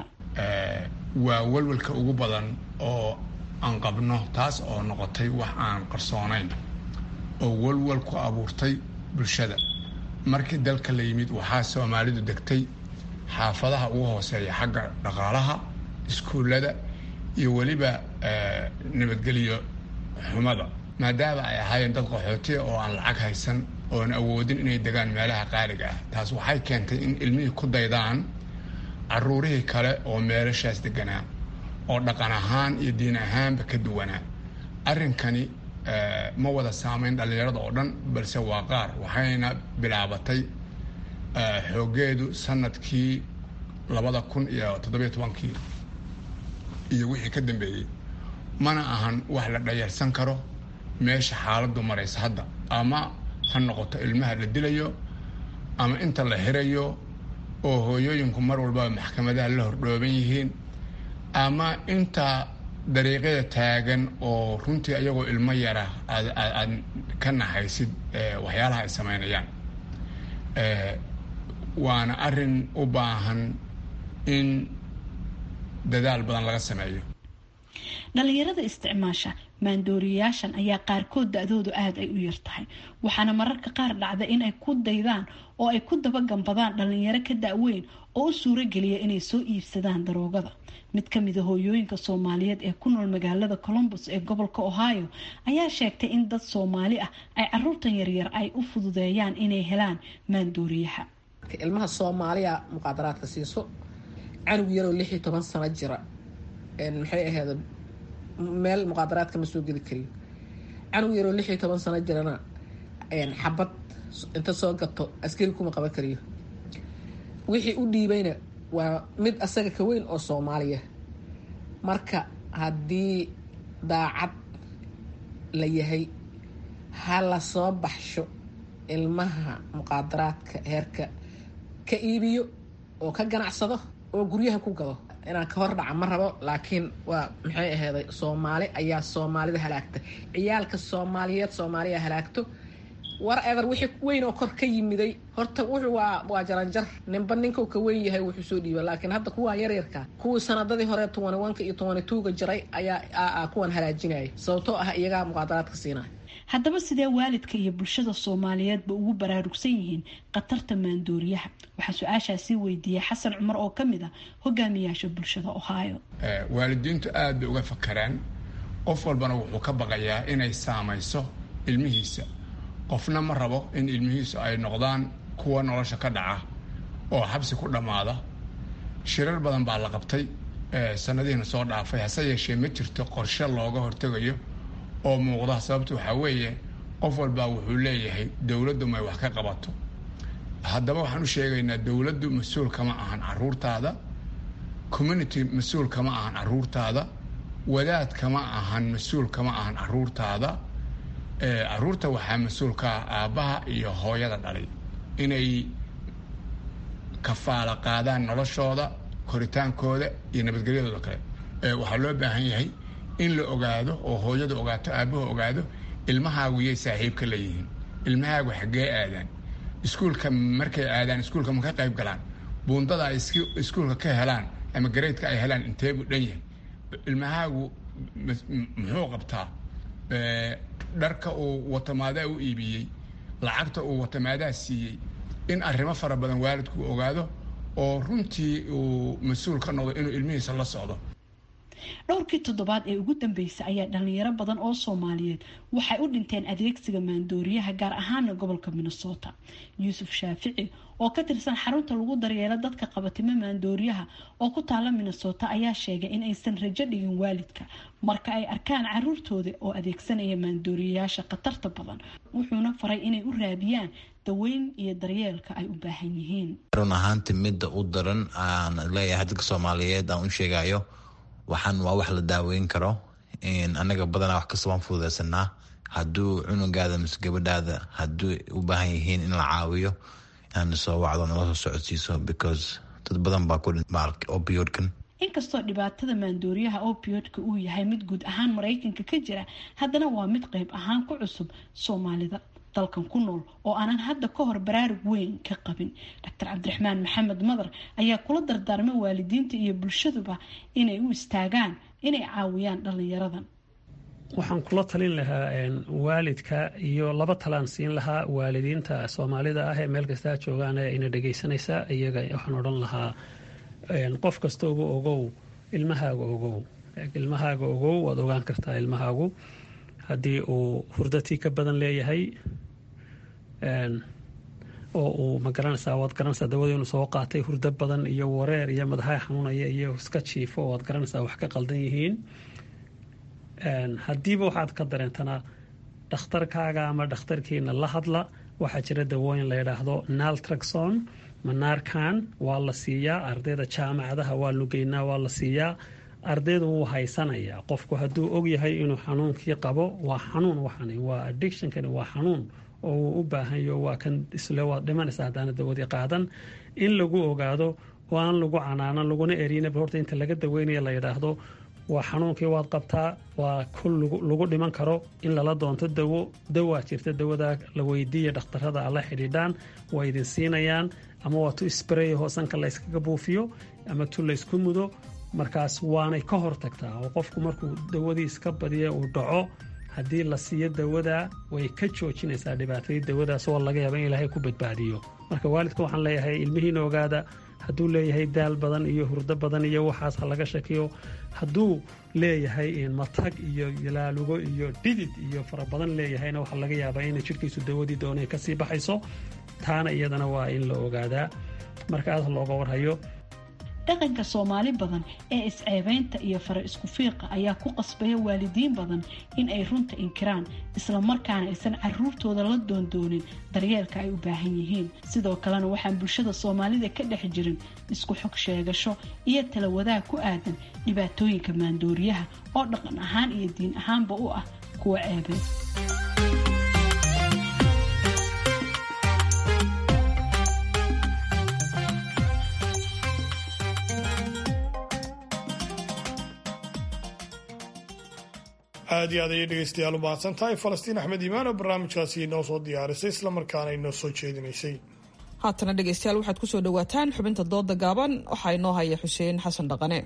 Speaker 16: waa walwalka ugu badan oo aan qabno taas oo noqotay wax aan qarsoonayn oo walwal ku abuurtay bulshada markii dalka la yimid waxaa soomaalidu degtay xaafadaha ugu hooseeya xagga dhaqaalaha iskuullada iyo weliba nabadgelyo xumada maadaama ay ahaayeen dad qaxootiya oo aan lacag haysan oon awoodin inay degaan meelaha qaaliga ah taas waxay keentay in ilmihii ku daydaan caruurihii kale oo meelashaas deganaa oo dhaqan ahaan iyo diin ahaanba ka duwanaa arrinkani ma wada saamayn dhallinyarada oo dhan balse waa qaar waxayna bilaabatay xoogeedu sanadkii labada kun iyo toddobiyo tobankii iyo wixii ka dambeeyey mana ahan wax la dhayarsan karo meesha xaaladdu maraysa hadda ama ha noqoto ilmaha la dilayo ama inta la xirayo oo hooyooyinku mar walbaba maxkamadaha la hordhooban yihiin ama inta dariiqyada taagan oo runtii ayagoo ilmo yara aad ka naxaysid waxyaalaha ay samaynayaan waana arin u baahan in dadaal badan laga sameeyo
Speaker 14: dhalinyarada isticmaasha maandooriyayaashan ayaa qaarkood da-doodu aada ay u yartahay waxaana mararka qaar dhacda in ay ku daydaan oo ay ku dabagambadaan dhalinyaro ka da-weyn oo u suurogeliya inay soo iibsadaan daroogada mid ka mida hooyooyinka soomaaliyeed ee ku nool magaalada colombus ee gobolka ohio ayaa sheegtay in dad soomaali ah ay caruurtan yaryar ay u fududeeyaan inay helaan maandooriyaha
Speaker 17: ilmaha soomaaliya muqaadaraadka siiso canug yaroo lix iyo toban sano jira maxay ahayd meel muqaadaraadka ma soo geli karin canug yaroo lix iyo toban sano jirana xabad inta soo gato askari kuma qaban kariyo wixii u dhiibayna waa mid asaga ka weyn oo soomaaliya marka haddii daacad la yahay ha la soo baxsho ilmaha muqaadaraadka heerka ka iibiyo oo ka ganacsado oo guryaha ku gado inaan ka hor dhaca ma rabo laakiin waa maxay aheyday soomaali ayaa soomaalida halaagta ciyaalka soomaaliyeed soomaaliya halaagto war ever wixii weyn oo kor ka yimiday horta wuxuu waa waa jaranjar ninba ninkuu ka weyn yahay wuxuu soo dhiiba laakiin hadda kuwaan yaryarka kuwii sanadadii hore tobani wanka iyo tobani tuuga jiray ayaa kuwan halaajinaya sababtoo ah iyagaa muqaadaraadka siinaya
Speaker 14: haddaba sidee waalidka iyo bulshada soomaaliyeedba ugu baraarugsan yihiin khatarta maandooriyaha waxaa su-aashaasi weydiiyey xasan cumar oo ka mid ah hogaamiyaasha bulshada ohio
Speaker 16: waalidiintu aad bay uga fakaraan qof walbana wuxuu ka baqayaa inay saamayso ilmihiisa qofna ma rabo in ilmihiisu ay noqdaan kuwa nolosha ka dhaca oo xabsi ku dhammaada shirar badan baa la qabtay sanadihiina soo dhaafay hase yeeshee ma jirto qorshe looga hortegayo oo muuqda sababta waxaa weeye qof walbaa wuxuu leeyahay dowladdu may wax ka qabato haddaba waxaan u sheegaynaa dowladdu mas-uul kama ahan caruurtaada community mas-uul kama ahan caruurtaada wadaad kama ahan mas-uul kama ahan caruurtaada caruurta waxaa mas-uul ka ah aabbaha iyo hooyada dhalay inay kafaala qaadaan noloshooda koritaankooda iyo nabadgelyadooda kale waxaa loo baahan yahay in la ogaado oo hooyadu ogaato aabbahu ogaado ilmahaagu yay saaxiibka leeyihiin ilmahaagu xaggee aadaan iskuulka markay aadaan iskuulka ma ka qayb galaan buundada ay iskuulka ka helaan ama gareydka ay helaan inteebuu dhan yahay ilmahaagu muxuu qabtaa dharka uu watamaadaa u iibiyey lacagta uu watamaadaa siiyey in arrimo fara badan waalidku ogaado oo runtii uu mas-uul ka noqdo inuu ilmihiisa la socdo
Speaker 14: dhowrkii toddobaad ee ugu dambeysay ayaa dhalinyaro badan oo soomaaliyeed waxay u dhinteen adeegsiga maandooriyaha gaar ahaana gobolka minnesota yuusuf shaafici oo ka tirsan xarunta lagu daryeelo dadka qabatimo maandooriyaha oo ku taala minnesota ayaa sheegay in aysan rajo dhigin waalidka marka ay arkaan caruurtooda oo adeegsanaya maandooriyayaasha khatarta badan wuxuuna faray inay u raadiyaan daweyn iyo daryeelka ay u baahan yihiin
Speaker 15: run ahaanti midda u daran aan leeyahay dadka soomaaliyeed aan u sheegayo waxaan waa wax la daaweyn karo anaga badanaa wax kasta waan fududeysanaa hadduu cunugaada mise gabadhaada hadduu u baahan yihiin in la caawiyo inaad soo wacdo nala soo socodsiiso because dad badan baa ku opioidkan
Speaker 14: inkastoo dhibaatada maandooriyaha opiodka uu yahay mid guud ahaan maraykanka ka jira haddana waa mid qayb ahaan ku cusub soomaalida dalkan ku nool oo aanan hadda ka hor baraarug weyn ka qabin doctor cabdiraxmaan maxamed madar ayaa kula dardaarmay waalidiinta iyo bulshaduba inay u istaagaan inay caawiyaan dhalinyaradan
Speaker 6: waxaan kula talin lahaa waalidka iyo laba talaan siin lahaa waalidiinta soomaalida ah ee meel kastaa joogaan ee ina dhegaysanaysa iyaga waxaan odhan lahaa qof kasta uga ogow ilmahaaga ogow ilmahaaga ogow waad ogaan kartaa ilmahaagu haddii uu hurdatii ka badan leeyahay oo uu ma garanaysaa waad garanaysaa dawadii inuu soo qaatay hurdo badan iyo wareer iyo madaxa xanuunaya iyo iska jiifo waad garanaysaa wax ka qaldan yihiin haddiiba waxaad ka dareentanaa dhakhtarkaaga ama dhakhtarkiina la hadla waxaa jira dawooyin la yidhaahdo naltraxon manaarkan waa la siiyaa ardayda jaamacadaha waa lugeynaa waa la siiyaa ardaydu wuu haysanayaa qofku hadduu ogyahay inuu xanuunkii qabo waa xanuun waxani waa addictionkani waa xanuun oo uu u baahanyo waa kan isle waad dhimanaysa haddaana dawadii qaadan in lagu ogaado oo aan lagu canaanan laguna erinaba horta inta laga daweynaya la yidhaahdo waa xanuunkii waad qabtaa waa kul lagu dhiman karo in lala doonto dawo dawaa jirta dawadaa la weydiiya dhakhtarada alla xidhiidhaan waa idin siinayaan ama waa tu sbray hoosanka layskaga buufiyo ama tu laysku mudo markaas waanay ka hortagtaa oo qofku markuu dawadii iska badiya uu dhaco haddii la siiyo dawadaa way ka joojinaysaa dhibaatadii dawadaas oo laga yaaba in ilaahay ku badbaadiyo marka waalidka waxaan leeyahay ilmihiina ogaada hadduu leeyahay daal badan iyo hurdo badan iyo waxaas ha laga shakiyo hadduu leeyahay matag iyo laalugo iyo dhidid iyo fara badan leeyahayna waxaa laga yaabaa inay jidhkiisu dawadii doonay kasii baxayso taana iyadana waa in la ogaadaa marka aad looga warhayo
Speaker 14: dhaqanka soomaali badan ee isceebeynta iyo fara isku fiiqa ayaa ku qasbaya waalidiin badan in ay runta inkiraan islamarkaana aysan caruurtooda la doondoonin daryeelka ay u baahan yihiin sidoo kalena waxaan bulshada soomaalida ka dhex jirin isku xog sheegasho iyo tala wadaag ku aadan dhibaatooyinka maandooriyaha oo dhaqan ahaan iyo diin ahaanba u ah kuwa ceebeen
Speaker 4: aad iyo aad ayay dhegeystayaal u mahadsan tahay falastiin axmed iimaan oo barnaamijkaasi inoo soo diyaarisay islamarkaana inoo soo jeedinaysay
Speaker 3: haatana dhegeystayaal waxaad kusoo dhawaataan xubinta dooda gaaban waxaa inoo haya xuseen xasan dhaqane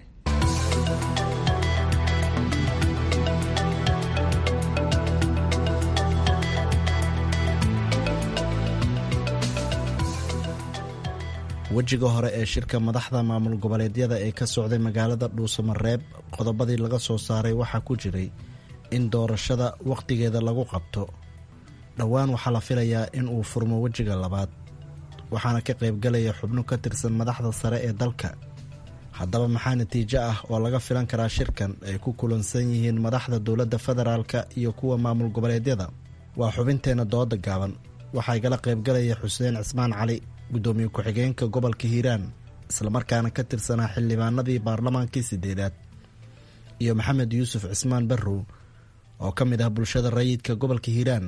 Speaker 18: wejiga hore ee shirka madaxda maamul goboleedyada ee ka socday magaalada dhuusamareeb qodobadii laga soo saaray waxaa ku jiray in doorashada wakhtigeeda lagu qabto dhowaan waxaa la filayaa in uu furmo wejiga labaad waxaana ka qaybgalaya xubno ka tirsan madaxda sare ee dalka haddaba maxaa natiijo ah oo laga filan karaa shirkan ay ku kulansan yihiin madaxda dowladda federaalka iyo kuwa maamul goboleedyada waa xubinteenna dooda gaaban waxaa igala qaybgalaya xuseen cismaan cali guddoomiye ku-xigeenka gobolka hiiraan islamarkaana ka tirsanaa xildhibaanadii baarlamaankii sideedaad iyo maxamed yuusuf cismaan barrow oo ka mid ah bulshada rayidka gobolka hiiraan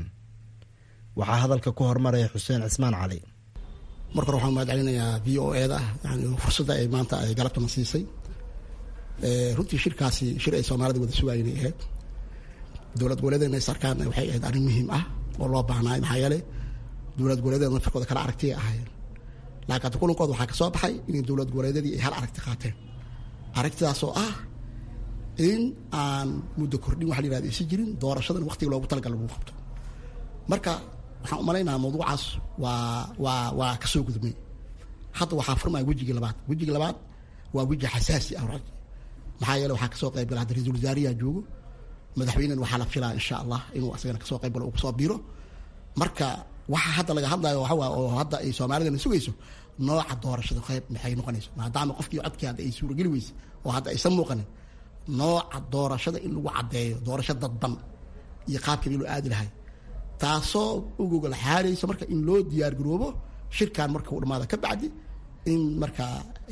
Speaker 18: waxaa hadalka ku hormaraya xuseen cismaan cali
Speaker 19: marka hore waxaan mahad celinayaa v o e da yani fursadda ay maanta ay galabtana siisay runtii shirkaasi shir ay soomaalida wada sugaayeen ay ahayd dowlad goboleedeena is arkaan waxay ahayd arrin muhiim ah oo loo baahnaay maxaa yeelay dowlad goboleedeeda nafarkooda kala aragtiya ahaayeen laakiin hadda kulankooda waxaa ka soo baxay inay dowlad goboleedyadii ay hal aragti qaateen aragtidaasoo ah in aan muddo kordhin waxa la yihahda isi jirin doorashadan waqtiga loogu talagal lagu qabto marka waxaan u malaynaha mawduucaas waa waa waa ka soo gudmay hadda waxaa furmaya wejigii labaad wejigii labaad waa weji xasaasi ah maxaa yeele waxaa kasoo qayb gala hadda ra-iisul wasaariyaa joogo madaxweynena waxaa la filaa insha allah inuu asagana kasoo qayb galo uu kasoo biiro marka waxa hadda laga hadlayo waxa waa oo hadda ay soomaalidana sugayso nooca doorashada qayb maxay noqonayso maadaama qofkii codkii hadda ay suurageli weyse oo hadda aysan muuqanin nooca doorashada in lagu caddeeyo doorasho dadban iyo qaabkii loo aadi lahay taasoo ugogol xaarayso marka in loo diyaar garoobo shirkan marka uu dhamaada ka bacdi in marka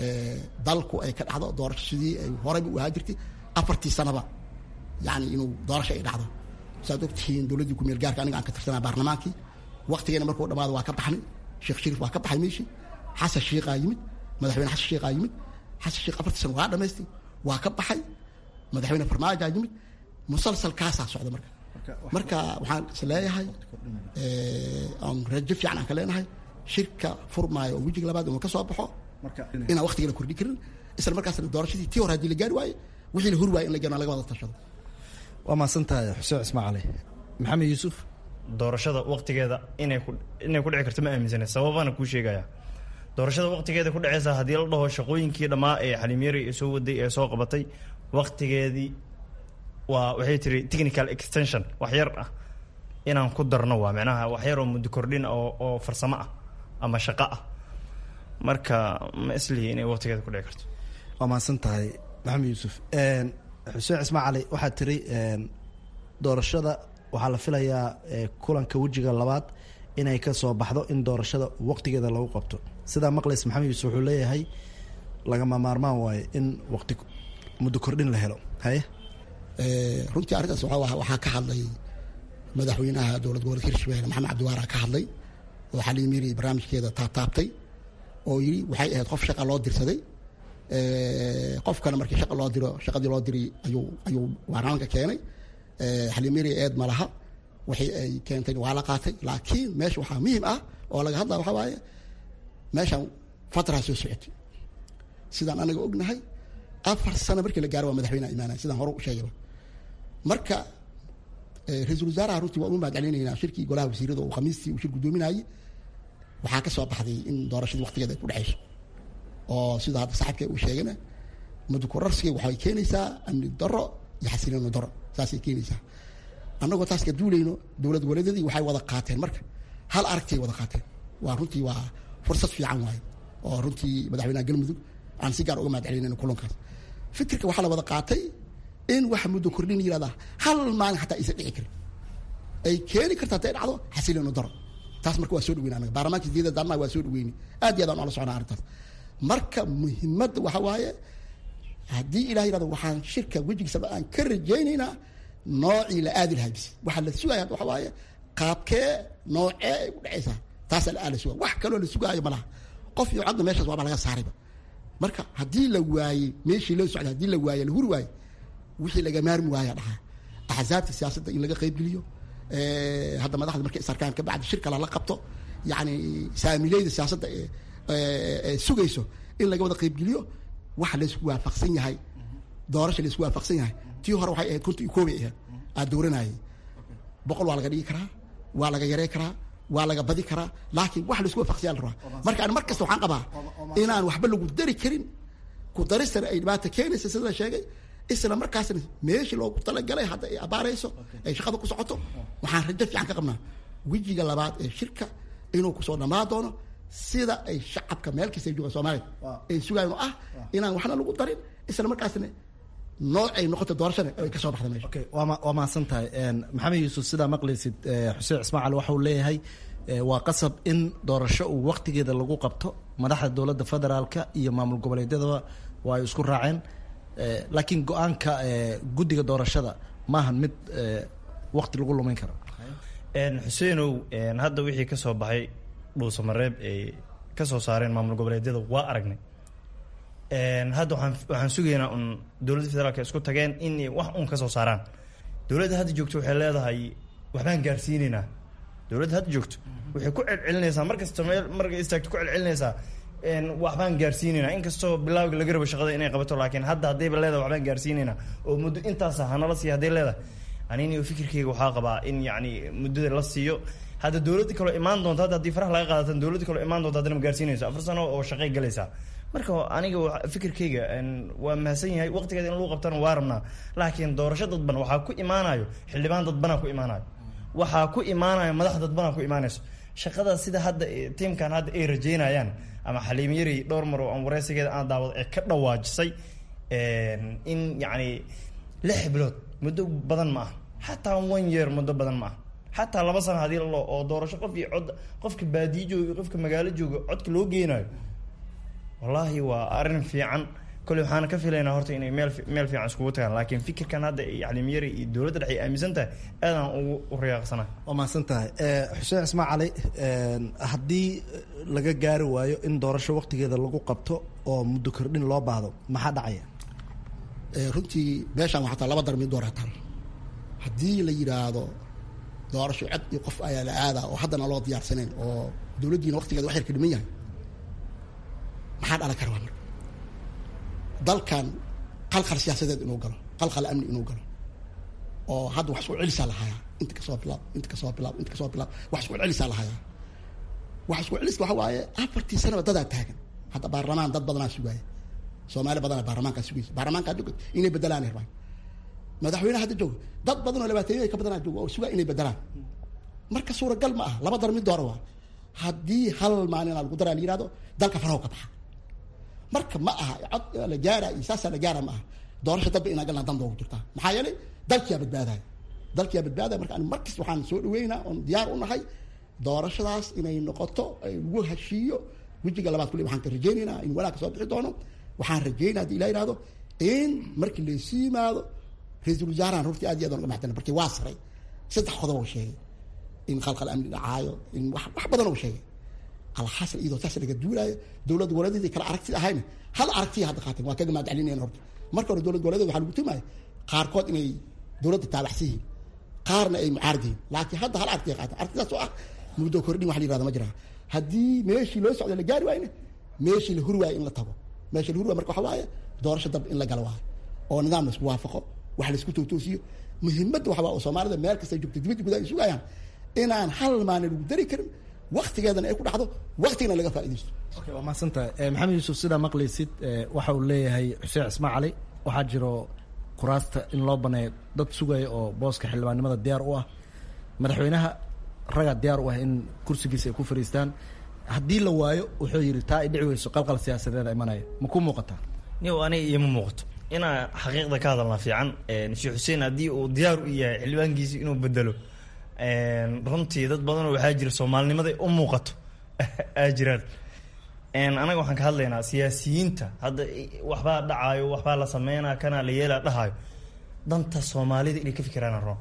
Speaker 19: dalku ay ka dhacdo doorasho sidii ay horeyba u ahaa jirtay afartii sanaba yani inuu doorasho ay dhacdo saad ogtihiin dowladdii kumeel gaarka aniga aan ka tirsanaa baarlamaankii waqtigeena markuu dhamaado waa ka baxnay sheekh shariif waa ka baxay meeshii xasan sheikhaa yimid madaxweyne xasan sheikhaa yimid xasan sheikh afartii sana waa dhamaystay waa ka baxay madaxweyne farmaajaa yimid musalsalkaasaa socda marka marka waxaan is leeyahay aan rajo fiican aan ka leenahay shirka furmaayo oo wejiga labaad inuu ka soo baxo inaan waqtiga la kordhin karin isla markaasna doorashadii tii hore haddii la gaari waaye wixii la huri waaye in la gaaro laga wada tashado
Speaker 18: waa mahadsantahay xuseen cismaan cali maxamed yuusuf
Speaker 20: doorashada waqtigeeda inay ku inay ku dhici karto ma aaminsana sababana kuu sheegaya doorashada waqtigeeda ku dhaceysa haddii la dhaho shaqooyinkii dhammaa ee xaliimyari ee soo waday ee soo qabatay waqtigeedii waa waxay tiri technical extension wax yar ah inaan ku darno waa micnaha wax yar oo muddo kordhin oo oo farsamo ah ama shaqo ah marka ma islihi inay waqtigeeda ku dhici karto
Speaker 18: waa mahadsan tahay maxamed yuusuf xuseen cismaan cali waxaad tiri doorashada waxaa la filayaa kulanka wejiga labaad inay ka soo baxdo in doorashada waqtigeeda lagu qabto sidaa maqlays maxamed yuusuf wuxuu leeyahay lagama maarmaan waayo in waqti muddo kordhin la helo haye
Speaker 19: runtii arrintaas waxaa ka hadlay madaxweynaha dowlad goboleedka hirshabelle maxamed cabdiwaara ka hadlay oo xaliimiri barnaamijkeeda taabtaabtay oo yidhi waxay ahayd qof shaqa loo dirsaday qofkana markii shaqa loo diro shaqadii loo diray ayuu ayuu baarlamaanka keenay xaliimiri eed ma laha waxay ay keentay waa la qaatay laakiin meesha waxaa muhiim ah oo laga hadlaya waxaa waaye meeshan fatraa soo socotay sidaan anaga ognahay afar sano markii la gaaro waa madaxweyneha imaanaya sidaan hore u sheegayba marka ra-iisul wasaaraha runtii waa ugu mahad celinaynaa shirkii golaha wasiirada oo khamiistii uu shir guddoominayay waxaa ka soo baxday in doorashadii waqtigeeda ay ku dhexayso oo sida hadda saxibka uu sheegana mudukurarsiga waxay keenaysaa amni daro iyo xasilooni daro saasay keenaysaa annagoo taas ka duulayno dowlad goboleedyadii waxay wada qaateen marka hal aragtay wada qaateen waa runtii waa fursad fiican waaye oo runtii madaxweynaha galmudug aan si gaar uga mahadcelinayno kulankaas fikirka waxaa la wada qaatay in waxa muddo kordhin yirahdaa hal maalin xataa aysan dhici karin ay keeni karta haday dhacdo xasilooni daro taas marka waa soo dhaweyna anaga baarlamaanka sideeda daarnaha waa soo dhaweyni aad iyo aad aan ula socnaa arrintaas marka muhiimadda waxa waaye haddii ilah yirahdo waxaan shirka wejigiisaba aan ka rajaynaynaa noocii la aadi lahaa bis waxaa la sugaya hadda waxa waaye qaabkee noocee ay u dhacaysaa taasaa la aala suga wax kaloo la sugaayo ma laha qof iyo codna meeshaas waaba laga saarayba marka haddii la waayey meeshii loo socday haddii la waaye la huri waaye wixii laga maarmi waaya dhahaa axsaabta siyaasadda in laga qaybgeliyo hadda madaxda markay isarkaan ka bacdi shir kale la qabto yacni saamileyda siyaasadda ee sugayso in laga wada qaybgeliyo waxa laysku waafaqsan yahay doorasha laysku waafaqsan yahay tii hore waxay ahayd kunta iyo koobay ahayd aad dooranayay boqol waa laga dhigi karaa waa laga yarey karaa waa laga badi karaa laakiin wax laisku waafaqsiyaa la rabaa marka an mar kasta waxaan qabaa inaan waxba lagu dari karin ku daristana ay dhibaata keenaysa sida la sheegay isla markaasna meeshii loogu talagalay hadda ay abaarayso ay shaqada ku socoto waxaan rajo fiican ka qabnaa wejiga labaad ee shirka inuu kusoo dhammaan doono sida ay shacabka meel kasta ay joogaan soomaaliya ay sugayan oo ah inaan waxna lagu darin isla markaasna nooc ay noqoto doorashada ay kasoo baxda meesha
Speaker 18: waa mahadsan tahay maxamed yuusuf sidaa maqlaysid xuseen ismaacal waxa uu leeyahay waa qasab in doorasho uu waktigeeda lagu qabto madaxda dowladda federaalka iyo maamul goboleedyadaba waa ay isku raaceen laakiin go-aanka guddiga doorashada maahan mid wakti lagu lumin karo
Speaker 20: xuseenow hadda wixii ka soo baxay dhuusamareeb ay ka soo saareen maamul goboleedyada waa aragnay hadda waxaan waxaan sugaynaa un dowladda federaalka isku tageen in wax un ka soo saaraan dowladda hadda joogto waxay leedahay waxbaan gaarsiinaynaa dowladda hadda joogto waxay ku celcelinaysaa markasta meel markay istaagto ku celcelinaysaa waxbaan gaarsiinaynaa inkastoo bilaawga laga rabo shaqada inay qabato laakiin hadda haddayba leedahay waxbaan gaarsiinaynaa oo muddo intaasa hanala siiya hadday leedahay anini fikirkayga waxaa qabaa in yacni muddada la siiyo hadda dowladda kaloo imaan doonta hadda haddii faraha laga qaadatan dowladda kaloo imaan doonta haddana ma gaarsiinayso afar sano oo shaqay galaysaa marka aniga fikirkayga waa mahadsan yahay waqtigeeda in lagu qabtana waa rabnaa laakiin doorasho dadban waxaa ku imaanayo xildhibaan dadbanaa ku imaanayo waxaa ku imaanayo madax dadbanaa ku imaanayso shaqada sida hadda tiimkan hadda ay rajeynayaan ama xaliim yari dhowr mar oo aan wareysigeeda aan daawado ee ka dhawaajisay in yacni lix bilood muddo badan ma ah xataa one year muddo badan ma ah xataa laba sano hadii lalo oo doorasho qof iyo cod qofka baadiyo jooga iyo qofka magaalo jooga codka loo geynayo wallaahi waa arrin fiican kole waxaana ka filaynaa horta inay meel meel fiican iskugu tagaan laakiin fikirkan hadda yaclimiyari iyo dowladda dhexe ay aaminsan tahay aadaan ugu u riyaaqsanaa
Speaker 18: waa mahadsan tahay xuseen ismaa cali haddii laga gaari waayo in doorasho waktigeeda lagu qabto oo muddo kordhin loo baahdo maxaa dhacaya
Speaker 19: runtii meeshaan waxaa taa laba dar mid doorataan haddii la yidhaahdo doorasho cod iyo qof ayaa la aadaa oo haddana loo diyaarsanayn oo dowladdiina waktigeeda wax yar ka dhiman yahay maxaa dhalan kara waa marka dalkan qalqal siyaasadeed inuu galo qalqal amni inuu galo oo hadda wax isku celisaa lahayaa inta kasoo bilaab inta kasoo bilaab inta kasoo bilaab wax isku celisaa lahayaa wax isku celiska waxa waaye afartii sanaba dadaa taagan hadda baarlamaan dad badanaa sugaaya soomaali badanaa baarlamaankaa sugaysa baarlamaankaa joga inay bedelaan ay rabaan madaxweyne hadda jooga dad badan oo labaatanyada ka badanaa jooga oo sugaa inay bedelaan marka suuragal ma ah laba dar mid doora waa haddii hal maalinaa lagu daraa la yihahdo dalka faraho ka baxa marka ma aha cod la gaara iyo saasaa la gaara ma aha doorasho dadba inaa galnaa dan doogu jirtaa maxaa yeelay dalkiyaa badbaadaya dalkiyaa badbaadaya marka markasta waxaan soo dhaweynaa oon diyaar u nahay doorashadaas inay noqoto ay lagu heshiiyo wejiga labaad kule waxaan ka rajaynaynaa in walaag ka soo bixi doono waxaan rajaynaa hadii ilaa yihahdo in markii laysu yimaado ra-iisul wasaarahan runtii aad iyo aad aan uga maxdana markii waa saray saddex qodob oo sheegay in khalkhal amni dhacaayo in wax wax badan oo sheegay alxasan iyadoo taas laga duulaayo dowlad goboleedyadii kale aragti ahayna hal aragtiya hadda qaateen waa kaga mahadcelinayan horta marka hore dowlad goboleedyada waxaa lagu tumaaya qaarkood inay dowladda taabacsan yihiin qaarna ay mucaarad yihiin laakiin hadda hal aragtiya qaateen aragtidaas oo ah muddo kordhin wax la yirahda ma jiraa haddii meeshii loo socda la gaari waayna meeshii la huri waayo in la tago meeshii la huri waayo marka waxa waaye doorasho dab in la galo waayo oo nidaam la isku waafaqo wax la isku tootoosiyo muhiimadda waxa waa oo soomaalida meel kasta joogta dibadda gudaha ay sugayaan inaan hal maalin lagu dari karin waktigeedana ay ku dhacdo waktigana laga faa'iidaysto
Speaker 18: waa mahadsantahay maxamed yuusuf sidaa maqlaysid waxa uu leeyahay xuseen cismaan cali waxaa jiro kuraasta in loo baneeyo dad sugaya oo booska xildhibaannimada diyaar u ah madaxweynaha raga diyaar u ah in kursigiisa ay ku fariistaan haddii la waayo wuxuu yidhi taa ay dhici weyso qalqal siyaasadeeda imanaya ma ku muuqataa
Speaker 20: niw aniga ioma muuqato inaa xaqiiqda ka hadalnaa fiican sheekh xuseen haddii uu diyaar u yahay xildhibaankiisi inuu bedelo runtii dad badanoo waxaa jira soomaalinimada u muuqato aa jiraan anaga waxaan ka hadlaynaa siyaasiyiinta hadda waxbaa dhacaayo waxbaa la sameynaa kanaa la yeelaa dhahaayo danta soomaalida inay ka fikiraan ron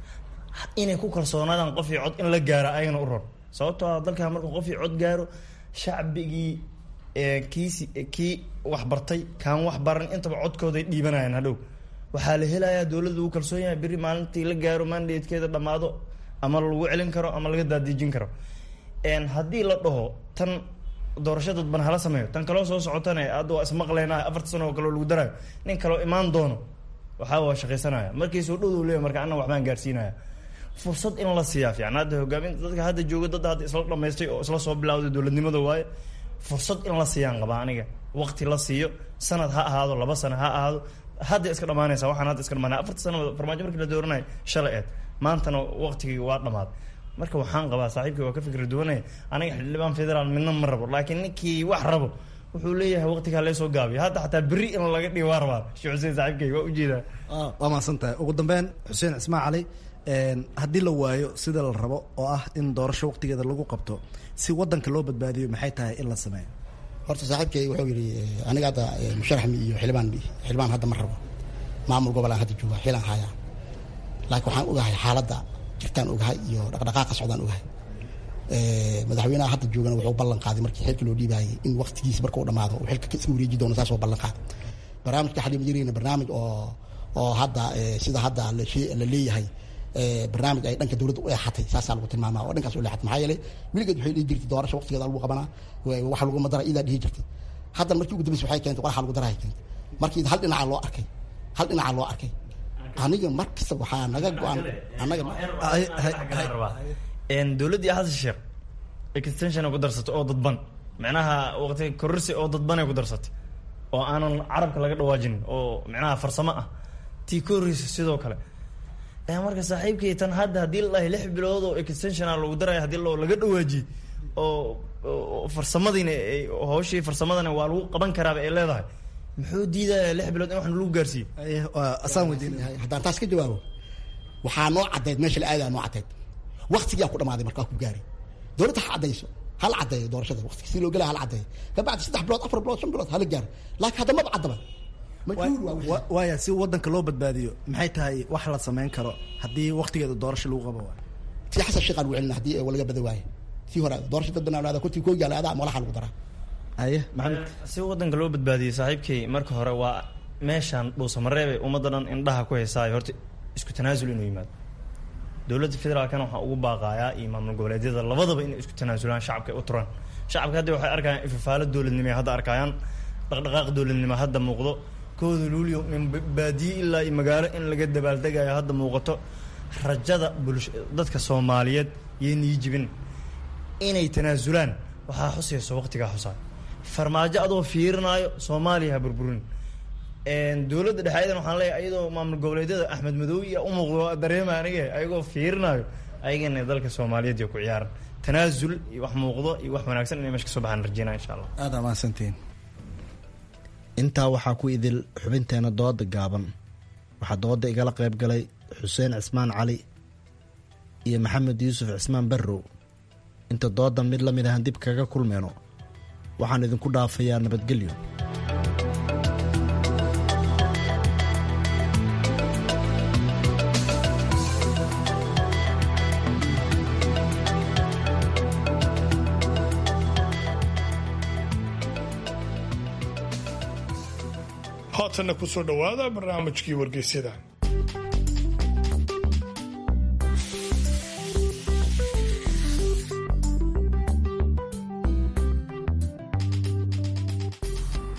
Speaker 20: inay ku kalsoonaadaan qof iyo cod in la gaaro ayagana u ron sababtoo ah dalkan markuu qof iyo cod gaaro shacbigii kiisi kii waxbartay kaan wax baran intaba codkooday dhiibanayaan hadhow waxaa la helayaa dowladda uu kalsoon yahay berri maalintii la gaaro mandatekeeda dhammaado ama lagu celin karo ama laga daadiijin karo haddii la dhaho tan doorasho dadban hala sameeyo tan kaloo soo socotane hadda waa ismaqlaynaa afarta sano oo kaleo lagu daraayo nin kaloo imaan doono waxaa waa shaqaysanaya markii soo dhowduu leeyahy marka anna waxbaan gaarsiinaya fursad in la siiyaa fiican hadda hogaaminta dadka hadda jooga dad hadda isla dhamaystay oo isla soo bilawday dowladnimada waaye fursad in la siiyaan qabaa aniga waqti la siiyo sanad ha ahaado laba sano ha ahaado hadda iska dhamaanaysa waxaan hadda iska dhamaanaya afarta sano farmaajo markii la dooranayo shalay eed maantana waqtigii waa dhamaaday marka waxaan qabaa saaxiibkii waa ka fikri duwanaya aniga xildhibaan federaal midna ma rabo laakiin ninkii wax rabo wuxuu leeyahay waqtigaa lee soo gaabiyo hadda xataa berri in laga dhigo waa rabaa sheekh xuseen saaxiibkay waa ujeedaa
Speaker 18: waa mahadsan tahay ugu dambeyn xuseen cismaan cali haddii la waayo sida la rabo oo ah in doorasho waqtigeeda lagu qabto si wadanka loo badbaadiyo maxay tahay in la sameeyo
Speaker 19: horta saaxiibkay wuxuu yidhi aniga hadda musharaxmi iyo xildhibaan xildhibaan hadda ma rabo maamul gobolaan hadda jooga xilaan hayaa laakiin waxaan ogahay xaaladda jirtaan ogahay iyo dhaqdhaqaaqa socdaan ogahay madaxweynaha hadda joogana wuxuu ballan qaaday markii xilka loo dhiibaayay in waqtigiisa marka uu dhamaado uu xilka iska wareeji doono saas oo ballan qaaday barnaamijka xaliima jirayna barnaamij oo oo hadda sida hadda la leeyahay barnaamij ay dhanka dowladda u eexatay saasaa lagu tilmaamaa oo dhankaas u leexatay maxaa yeelay weligeed waxay dhihi jirtay doorasho waqtigeeda lagu qabanaa waxa laguma dara idaa dhihi jirtay hadda markii ugu dambaysa waxay keentay qoraxa lagu darahay keentay markii hal dhinaca loo arkay hal dhinaca loo arkay aniga mar kasta waxaa naga go-an anaga
Speaker 20: dowladdii xasan sheekh extension ku darsatay oo dadban micnaha waqti kororsi oo dadbanay ku darsatay oo aanan carabka laga dhawaajinin oo micnaha farsamo ah tii ka horreysa sidoo kale marka saaxiibkii tan hadda haddii la dhahay lix bilood oo extensiona lagu daraya hadii loo laga dhawaajiyey oo farsamadiina hawshii farsamadana waa lagu qaban karaaba ay leedahay muxuu diidaya lix bilood in wax lagu gaarsiiyo
Speaker 19: asaan weydiinaya haddaan taas ka jawaabo waxaa noo caddeyd meesha la aadaa noo caddeyd waktigiyaa ku dhamaaday markaa ku gaaray dowladda ha caddayso hala caddeeyo doorashada waqtiga si loo gelaya hala caddeeyo kabacdi saddex bilood afar bilood shan bilood hala gaaro laakiin hadda maba caddaba
Speaker 18: waaya si wadanka loo badbaadiyo maxay tahay wax la sameyn karo haddii waqtigeeda doorasho lagu qabo
Speaker 19: tii xasan sheekh aan celina haddii laga bada waayo tii hore doorasho dad banaan kuntii koo yaala adaa malaxa lagu daraa
Speaker 18: aye maxamed
Speaker 20: si wadanka loo badbaadiyey saaxiibkay marka hore waa meeshaan dhuusamareebe ummadda dhan indhaha ku haysaayo horta isku tanaasul inuu yimaado dowladda federaalkana waxaa ugu baaqaayaa iyo maamul goboleedyada labadaba inay isku tanaasulaan shacabka u turaan shacabka hadda waxay arkayaan ifafaalo dowladnimo hadda arkayaan dhaqdhaqaaq dowladnimo hadda muuqdo kooda luulio min baadiye ilaa iyo magaalo in laga dabaaldegayo hadda muuqato rajada bulsho dadka soomaaliyeed yaynii jibin inay tanaasulaan waxaa xusayso waqtigaa xusaa farmaajo adoo fiirinaayo soomaaliya ha burburin dowladda dhexeedan waxaan leeyahay ayadoo maamul goboleedyada axmed madow iyo u muuqdo dareema aniga ayagoo fiirinaayo ayagana dalka soomaaliyeed iyo ku ciyaaran tanaasul iyo wax muuqdo iyo wax wanaagsan inay meesha kasoo baxaan rajeynaa insha allah
Speaker 18: aada mahadsantiin intaa waxaa ku idil xubinteena dooda gaaban waxaa dooda igala qayb galay xuseen cismaan cali iyo maxamed yuusuf cismaan barrow inta doodan mid la mid ahan dib kaga kulmeyno waxaan idinku dhaafayaa nabadgelyo
Speaker 4: haatanna ku soo dhowaada barnaamijkii wargeysyada
Speaker 21: kulan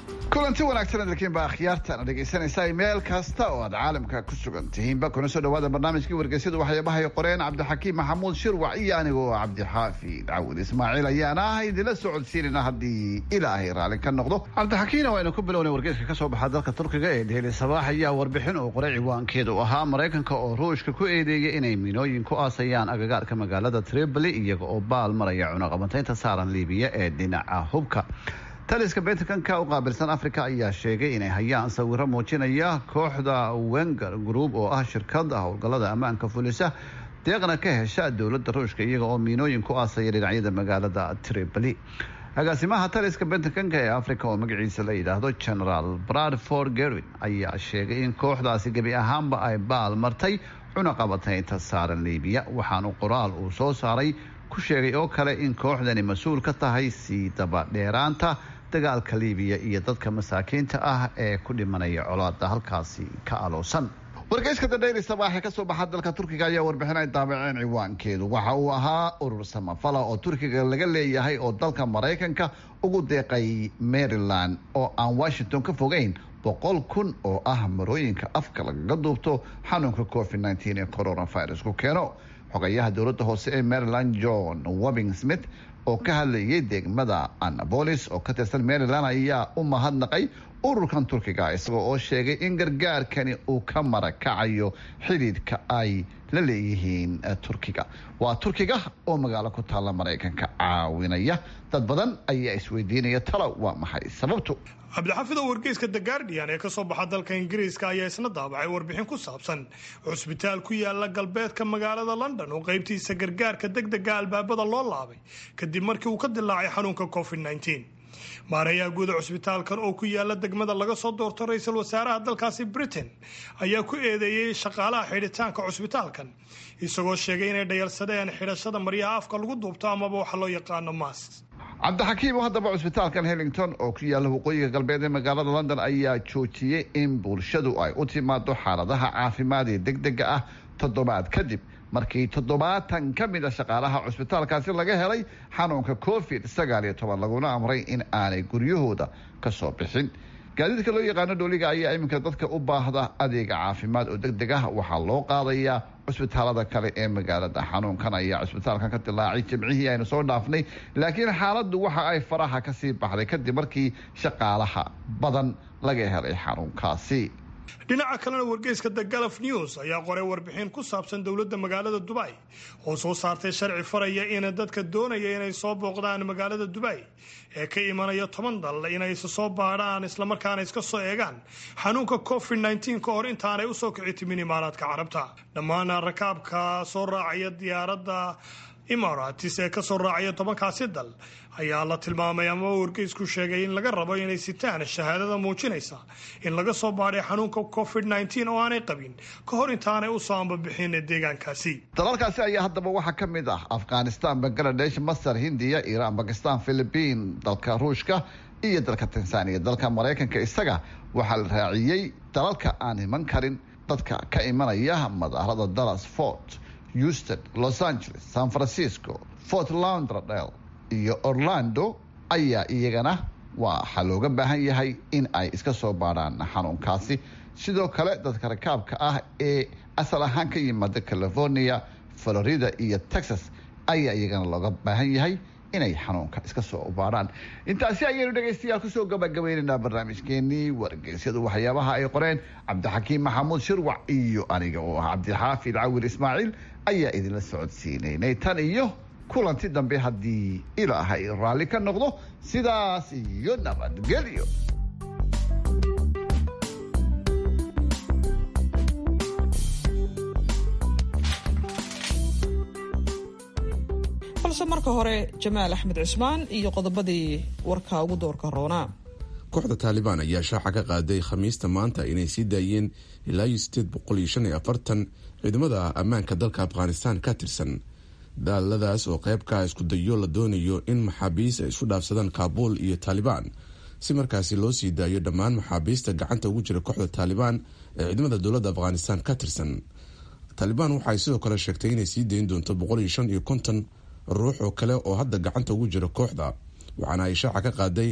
Speaker 21: kulanti wanaagsan dalkiin baa akhyaartana dhegaysanaysaa meel kasta oo aad caalamka ku sugan tihiinba kuna soo dhawaada barnaamijkii wargeysyadu waxyaabahay qoreen cabdixakiim maxamuud shirwac iyo anigoo cabdixaafi cawil ismaaciil ayaana ah idinla socodsiinayna haddii ilaahay raalli ka noqdo cabdixakiimna waynu ku bilownay wargeyska ka soo baxa dalka turkiga ee dheheli sabaax ayaa warbixin uu qoray ciwaankeedu ahaa maraykanka oo ruushka ku eedeeyay inay minooyin ku aasayaan agagaarka magaalada tripoli iyaga oo baal maraya cunaqabateynta saaran liibiya ee dhinaca hubka taliska bentakanka u qaabilsan africa ayaa sheegay inay hayaan sawiro muujinaya kooxda wenger group oo ah shirkad howlgalada ammaanka fulisa deeqna ka hesha dowladda ruushka iyaga oo miinooyin ku aasaya dhinacyada magaalada tripoli agaasimaha taliska bentakanka ee africa oo magaciisa la yidhaahdo generaal bradford gerwin ayaa sheegay in kooxdaasi gebi ahaanba ay baal martay cunaqabateynta saaran liibiya waxaanu qoraal uu soo saaray ku sheegay oo kale in kooxdani mas-uul ka tahay sii dabadheeraanta dagaalka liibiya iyo dadka masaakiinta ah ee ku dhimanaya colaada halkaasi ka aloosan wargeyska dadheyri sabaaxe kasoo baxa dalka turkiga ayaa warbixin ay daabaceen ciwaankeedu waxa uu ahaa urur samafala oo turkiga laga leeyahay oo dalka maraykanka ugu deeqay maryland oo aan washington ka fogeyn boqol kun oo ah marooyinka afka lagaga duubto xanuunka covid nteen ee coronavirus ku keeno xogayaha dowladda hoose ee maryland john wobing smith oo ka hadlayay degmada annabolis oo ka tirsan maryland ayaa u mahadnaqay ururkan turkiga isagoo oo sheegay in gargaarkani uu ka marakacayo xidhiidhka ay la leeyihiin turkiga waa turkiga oo magaalo ku taalla maraykanka caawinaya dad badan ayaa isweydiinaya talow waa maxay sababtu
Speaker 4: cabdixafid oo wargeyska the guardian ee kasoo baxa dalka ingiriiska ayaa isna daabacay warbixin ku saabsan cusbitaal ku yaala galbeedka magaalada london oo qeybtiisa gargaarka degdega albaabada loo laabay kadib markii uu ka dilaacay xanuunka covid nteen maareeyaha guuda cusbitaalkan oo ku yaala degmada laga soo doorto ra-iisul wasaaraha dalkaasi britain ayaa ku eedeeyey shaqaalaha xidhitaanka cusbitaalkan isagoo sheegay inay dhayalsadeen xidhashada maryaha afka lagu duubto amaba waxa loo yaqaano mask
Speaker 21: cabdixakiim haddaba cusbitaalkan hellington oo ku yaalla waqooyiga galbeed ee magaalada london ayaa joojiyey in bulshadu ay u timaado xaaladaha caafimaad ee degdega ah toddobaad kadib markii toddobaatan ka mid a shaqaalaha cusbitaalkaasi laga helay xanuunka covid sagaal iyo toban laguna amray in aanay guryahooda ka soo bixin gaadiidka loo yaqaano dhooliga ayaa iminka dadka u baahda adeega caafimaad oo degdeg ah waxaa loo qaadayaa cusbitaalada kale ee magaalada xanuunkan ayaa cusbitaalkan ka dilaacay jimcihii aynu soo dhaafnay laakiin xaaladdu waxa ay faraha kasii baxday kadib markii shaqaalaha badan laga helay xanuunkaasi
Speaker 4: dhinaca kalena wargeyska the galaf news ayaa qoray warbixin ku saabsan dowladda magaalada dubay oo soo saartay sharci faraya in dadka doonaya inay soo booqdaan magaalada dubay ee ka imanaya toban dal inay is soo baadhaan islamarkaana iska soo eegaan xanuunka covid nteen ka hor intaanay usoo kici timin imaaraadka carabta dhammaan rakaabka soo raacaya diyaaradda imaratis ee kasoo raacaya tobankaasi dal ayaa la tilmaamay ama wargeysku sheegay in laga rabo inay sitaan shahaadada muujinaysa in laga soo baadhay xanuunka covid nteen oo aanay qabin ka hor intaanay usoo ambabixin deegaankaasi
Speaker 21: dalalkaasi ayaa haddaba waxaa ka mid ah afghanistan bangaladesh masar hindiya iiraan bakistan philibiin dalka ruushka iyo dalka tanzaniya dalka maraykanka isaga waxaa la raaciyey dalalka aan iman karin dadka ka imanaya madaarada dallas fort houston los angeles san francisco fort laundradale iyo orlando ayaa iyagana waxaa looga baahan yahay in ay iska soo baadhaan xanuunkaasi sidoo kale dadka rakaabka ah ee asal ahaan ka yimaada california florida iyo texas ayaa iyagana looga baahan yahay inay xanuunka iska soo baadhaan intaasi ayaynu dhegaystayaal kusoo gabagabaynaynaa barnaamijkeenii wargeysyadu waxyaabaha ay qoreen cabdixakiim maxamuud shirwac iyo aniga oo ah cabdixaafid cawil ismaaciil ayaa idinla socodsiinaynay tan iyo kulanti dambe haddii ilaahay raalli ka noqdo sidaas iyo nabadgelyo
Speaker 3: balse marka hore jamaal axmed cismaan iyo qodobadii warka ugu doorka roonaa
Speaker 7: kooxda taalibaan ayaa shaaca ka qaaday khamiista maanta inay sii daayeen ilaa iyo sideed boqol iyo shan iyo afartan ciidamada ammaanka dalka afghanistan ka tirsan daaladaas oo qeybkaa isku dayo la doonayo in maxaabiis ay isku dhaafsadaan kaabuul iyo taalibaan si markaasi loo sii daayo dhammaan maxaabiista gacanta ugu jira kooxda taalibaan ee ciidamada dowladda afghanistan ka tirsan taalibaan waxaay sidoo kale sheegtay inay sii dayn doonto boqol iyo shan iyo konton ruux oo kale oo hadda gacanta ugu jira kooxda waxaana ay shaaca ka qaaday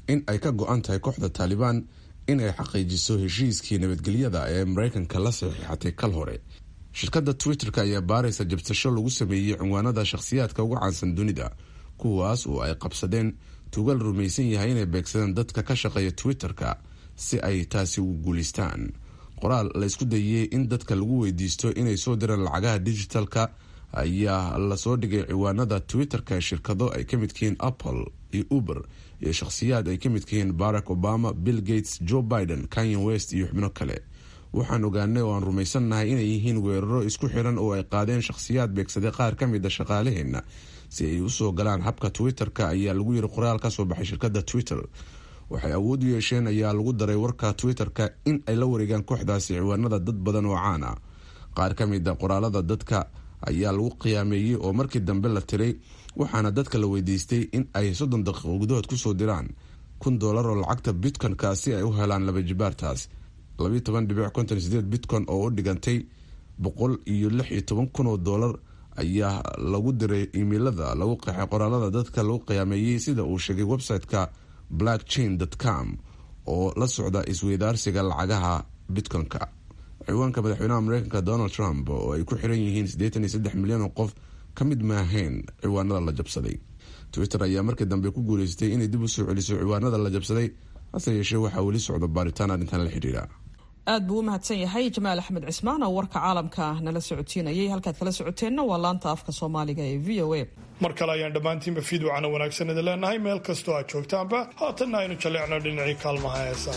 Speaker 7: in ay ka go-an tahay kooxda taalibaan in ay xaqiijiso heshiiskii nabadgelyada ee mareykanka la saxiixatay kal hore shirkadda twitter-ka ayaa baaraysa jabsasho lagu sameeyey cinwaanada shakhsiyaadka ugu caansan dunida kuwaas oo ay qabsadeen tugal rumaysan yahay inay beegsadeen dadka ka shaqeeya twitter-ka si ay taasi ugu guulaystaan qoraal la isku dayey in dadka lagu weydiisto inay soo diraan lacagaha digitalka ayaa lasoo dhigay ciwaanada twitter-ka shirkado ay ka midkihiin apple iyo uber iyo shakhsiyaad ay ka midkihiin barack obama bill gates joe biden kanye west iyo xubno kale waxaan ogaanay oo aan rumaysannahay inay yihiin weeraro isku xiran oo ay qaadeen shakhsiyaad beegsaday qaar ka mid a shaqaalaheenna si ay usoo galaan habka twitter-ka ayaa lagu yiri qoraal ka soo baxay shirkadda twitter waxay awood u yeesheen ayaa lagu daray warka twitter-ka in ay la wareegaan kooxdaasi ciwaanada dad badan oo caan ah qaar ka mid a qoraalada dadka ayaa lagu qiyaameeyey oo markii dambe la tiray waxaana dadka la weydiistay in ay soddon daqiiqo gudahood kusoo diraan kun doolar oo lacagta bitcoin-ka si ay u helaan laba jibaartaas labayo toban dhibic konton sideed bitcoin oo u dhigantay boqol iyo lix iyo toban kun oo doolar ayaa lagu diray imeilada lagu qeexay qoraalada dadka lagu qiyaameeyey sida uu sheegay website-ka blackchain com oo la socda isweydaarsiga lacagaha bitcoin-ka ciwaanka madaxweynaha mareykanka donald trump oo ay ku xiran yihiin siddeetan iyo saddex milyan oo qof ka mid maahayn ciwaanada la jabsaday twitter ayaa markii dambe ku guuleystay inay dib u soo celiso ciwaanada la jabsaday hase yeeshee waxaa weli socda baaritaan arrintan la xidhiidha
Speaker 3: aad buu u mahadsan yahay jamaal axmed cismaan oo warka caalamka nala socodsiinayay halkaad kala socoteenna waa laanta afka soomaaliga ee v o a
Speaker 4: mar kale ayaan dhammaantiinba fiidwacana wanaagsan idin leenahay meel kastoo aad joogtaanba haatanna aynu jalleecno dhinacii kaalmaha heesaa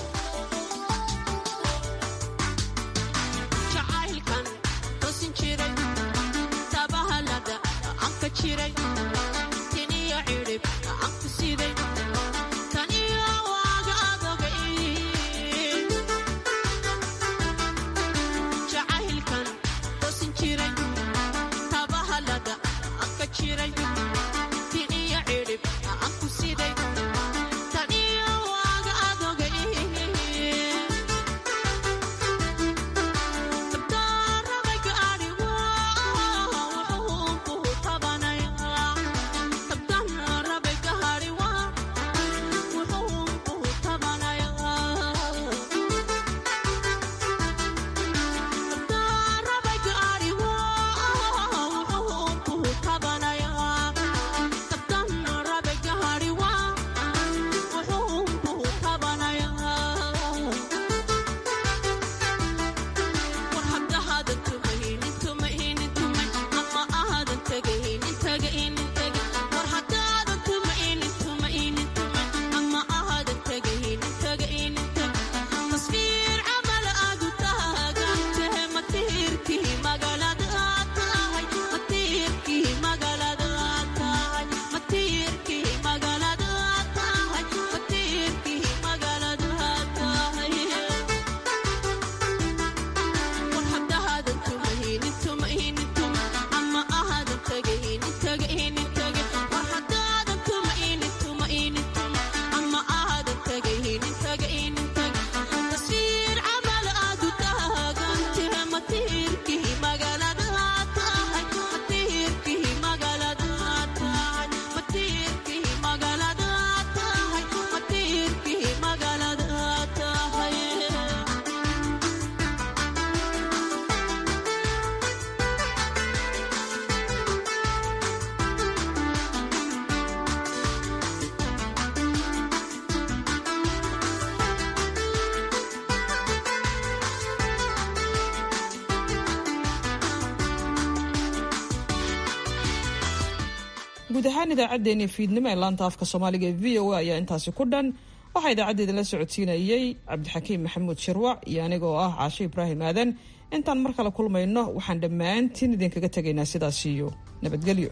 Speaker 3: guud ahaan idaacaddeenii fiidnimo ee laanta afka soomaaliga ee v o a ayaa intaasi ku dhan waxaa idaacaddeeda la socodsiinayey cabdixakiim maxamuud shirwac iyo aniga oo ah caashe ibraahim aadan intaan mar kale kulmayno waxaan dhammaantiin idinkaga tegaynaa sidaas iyo nabadgelyo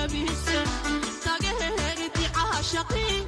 Speaker 2: jabise tagaheheriti caashaqii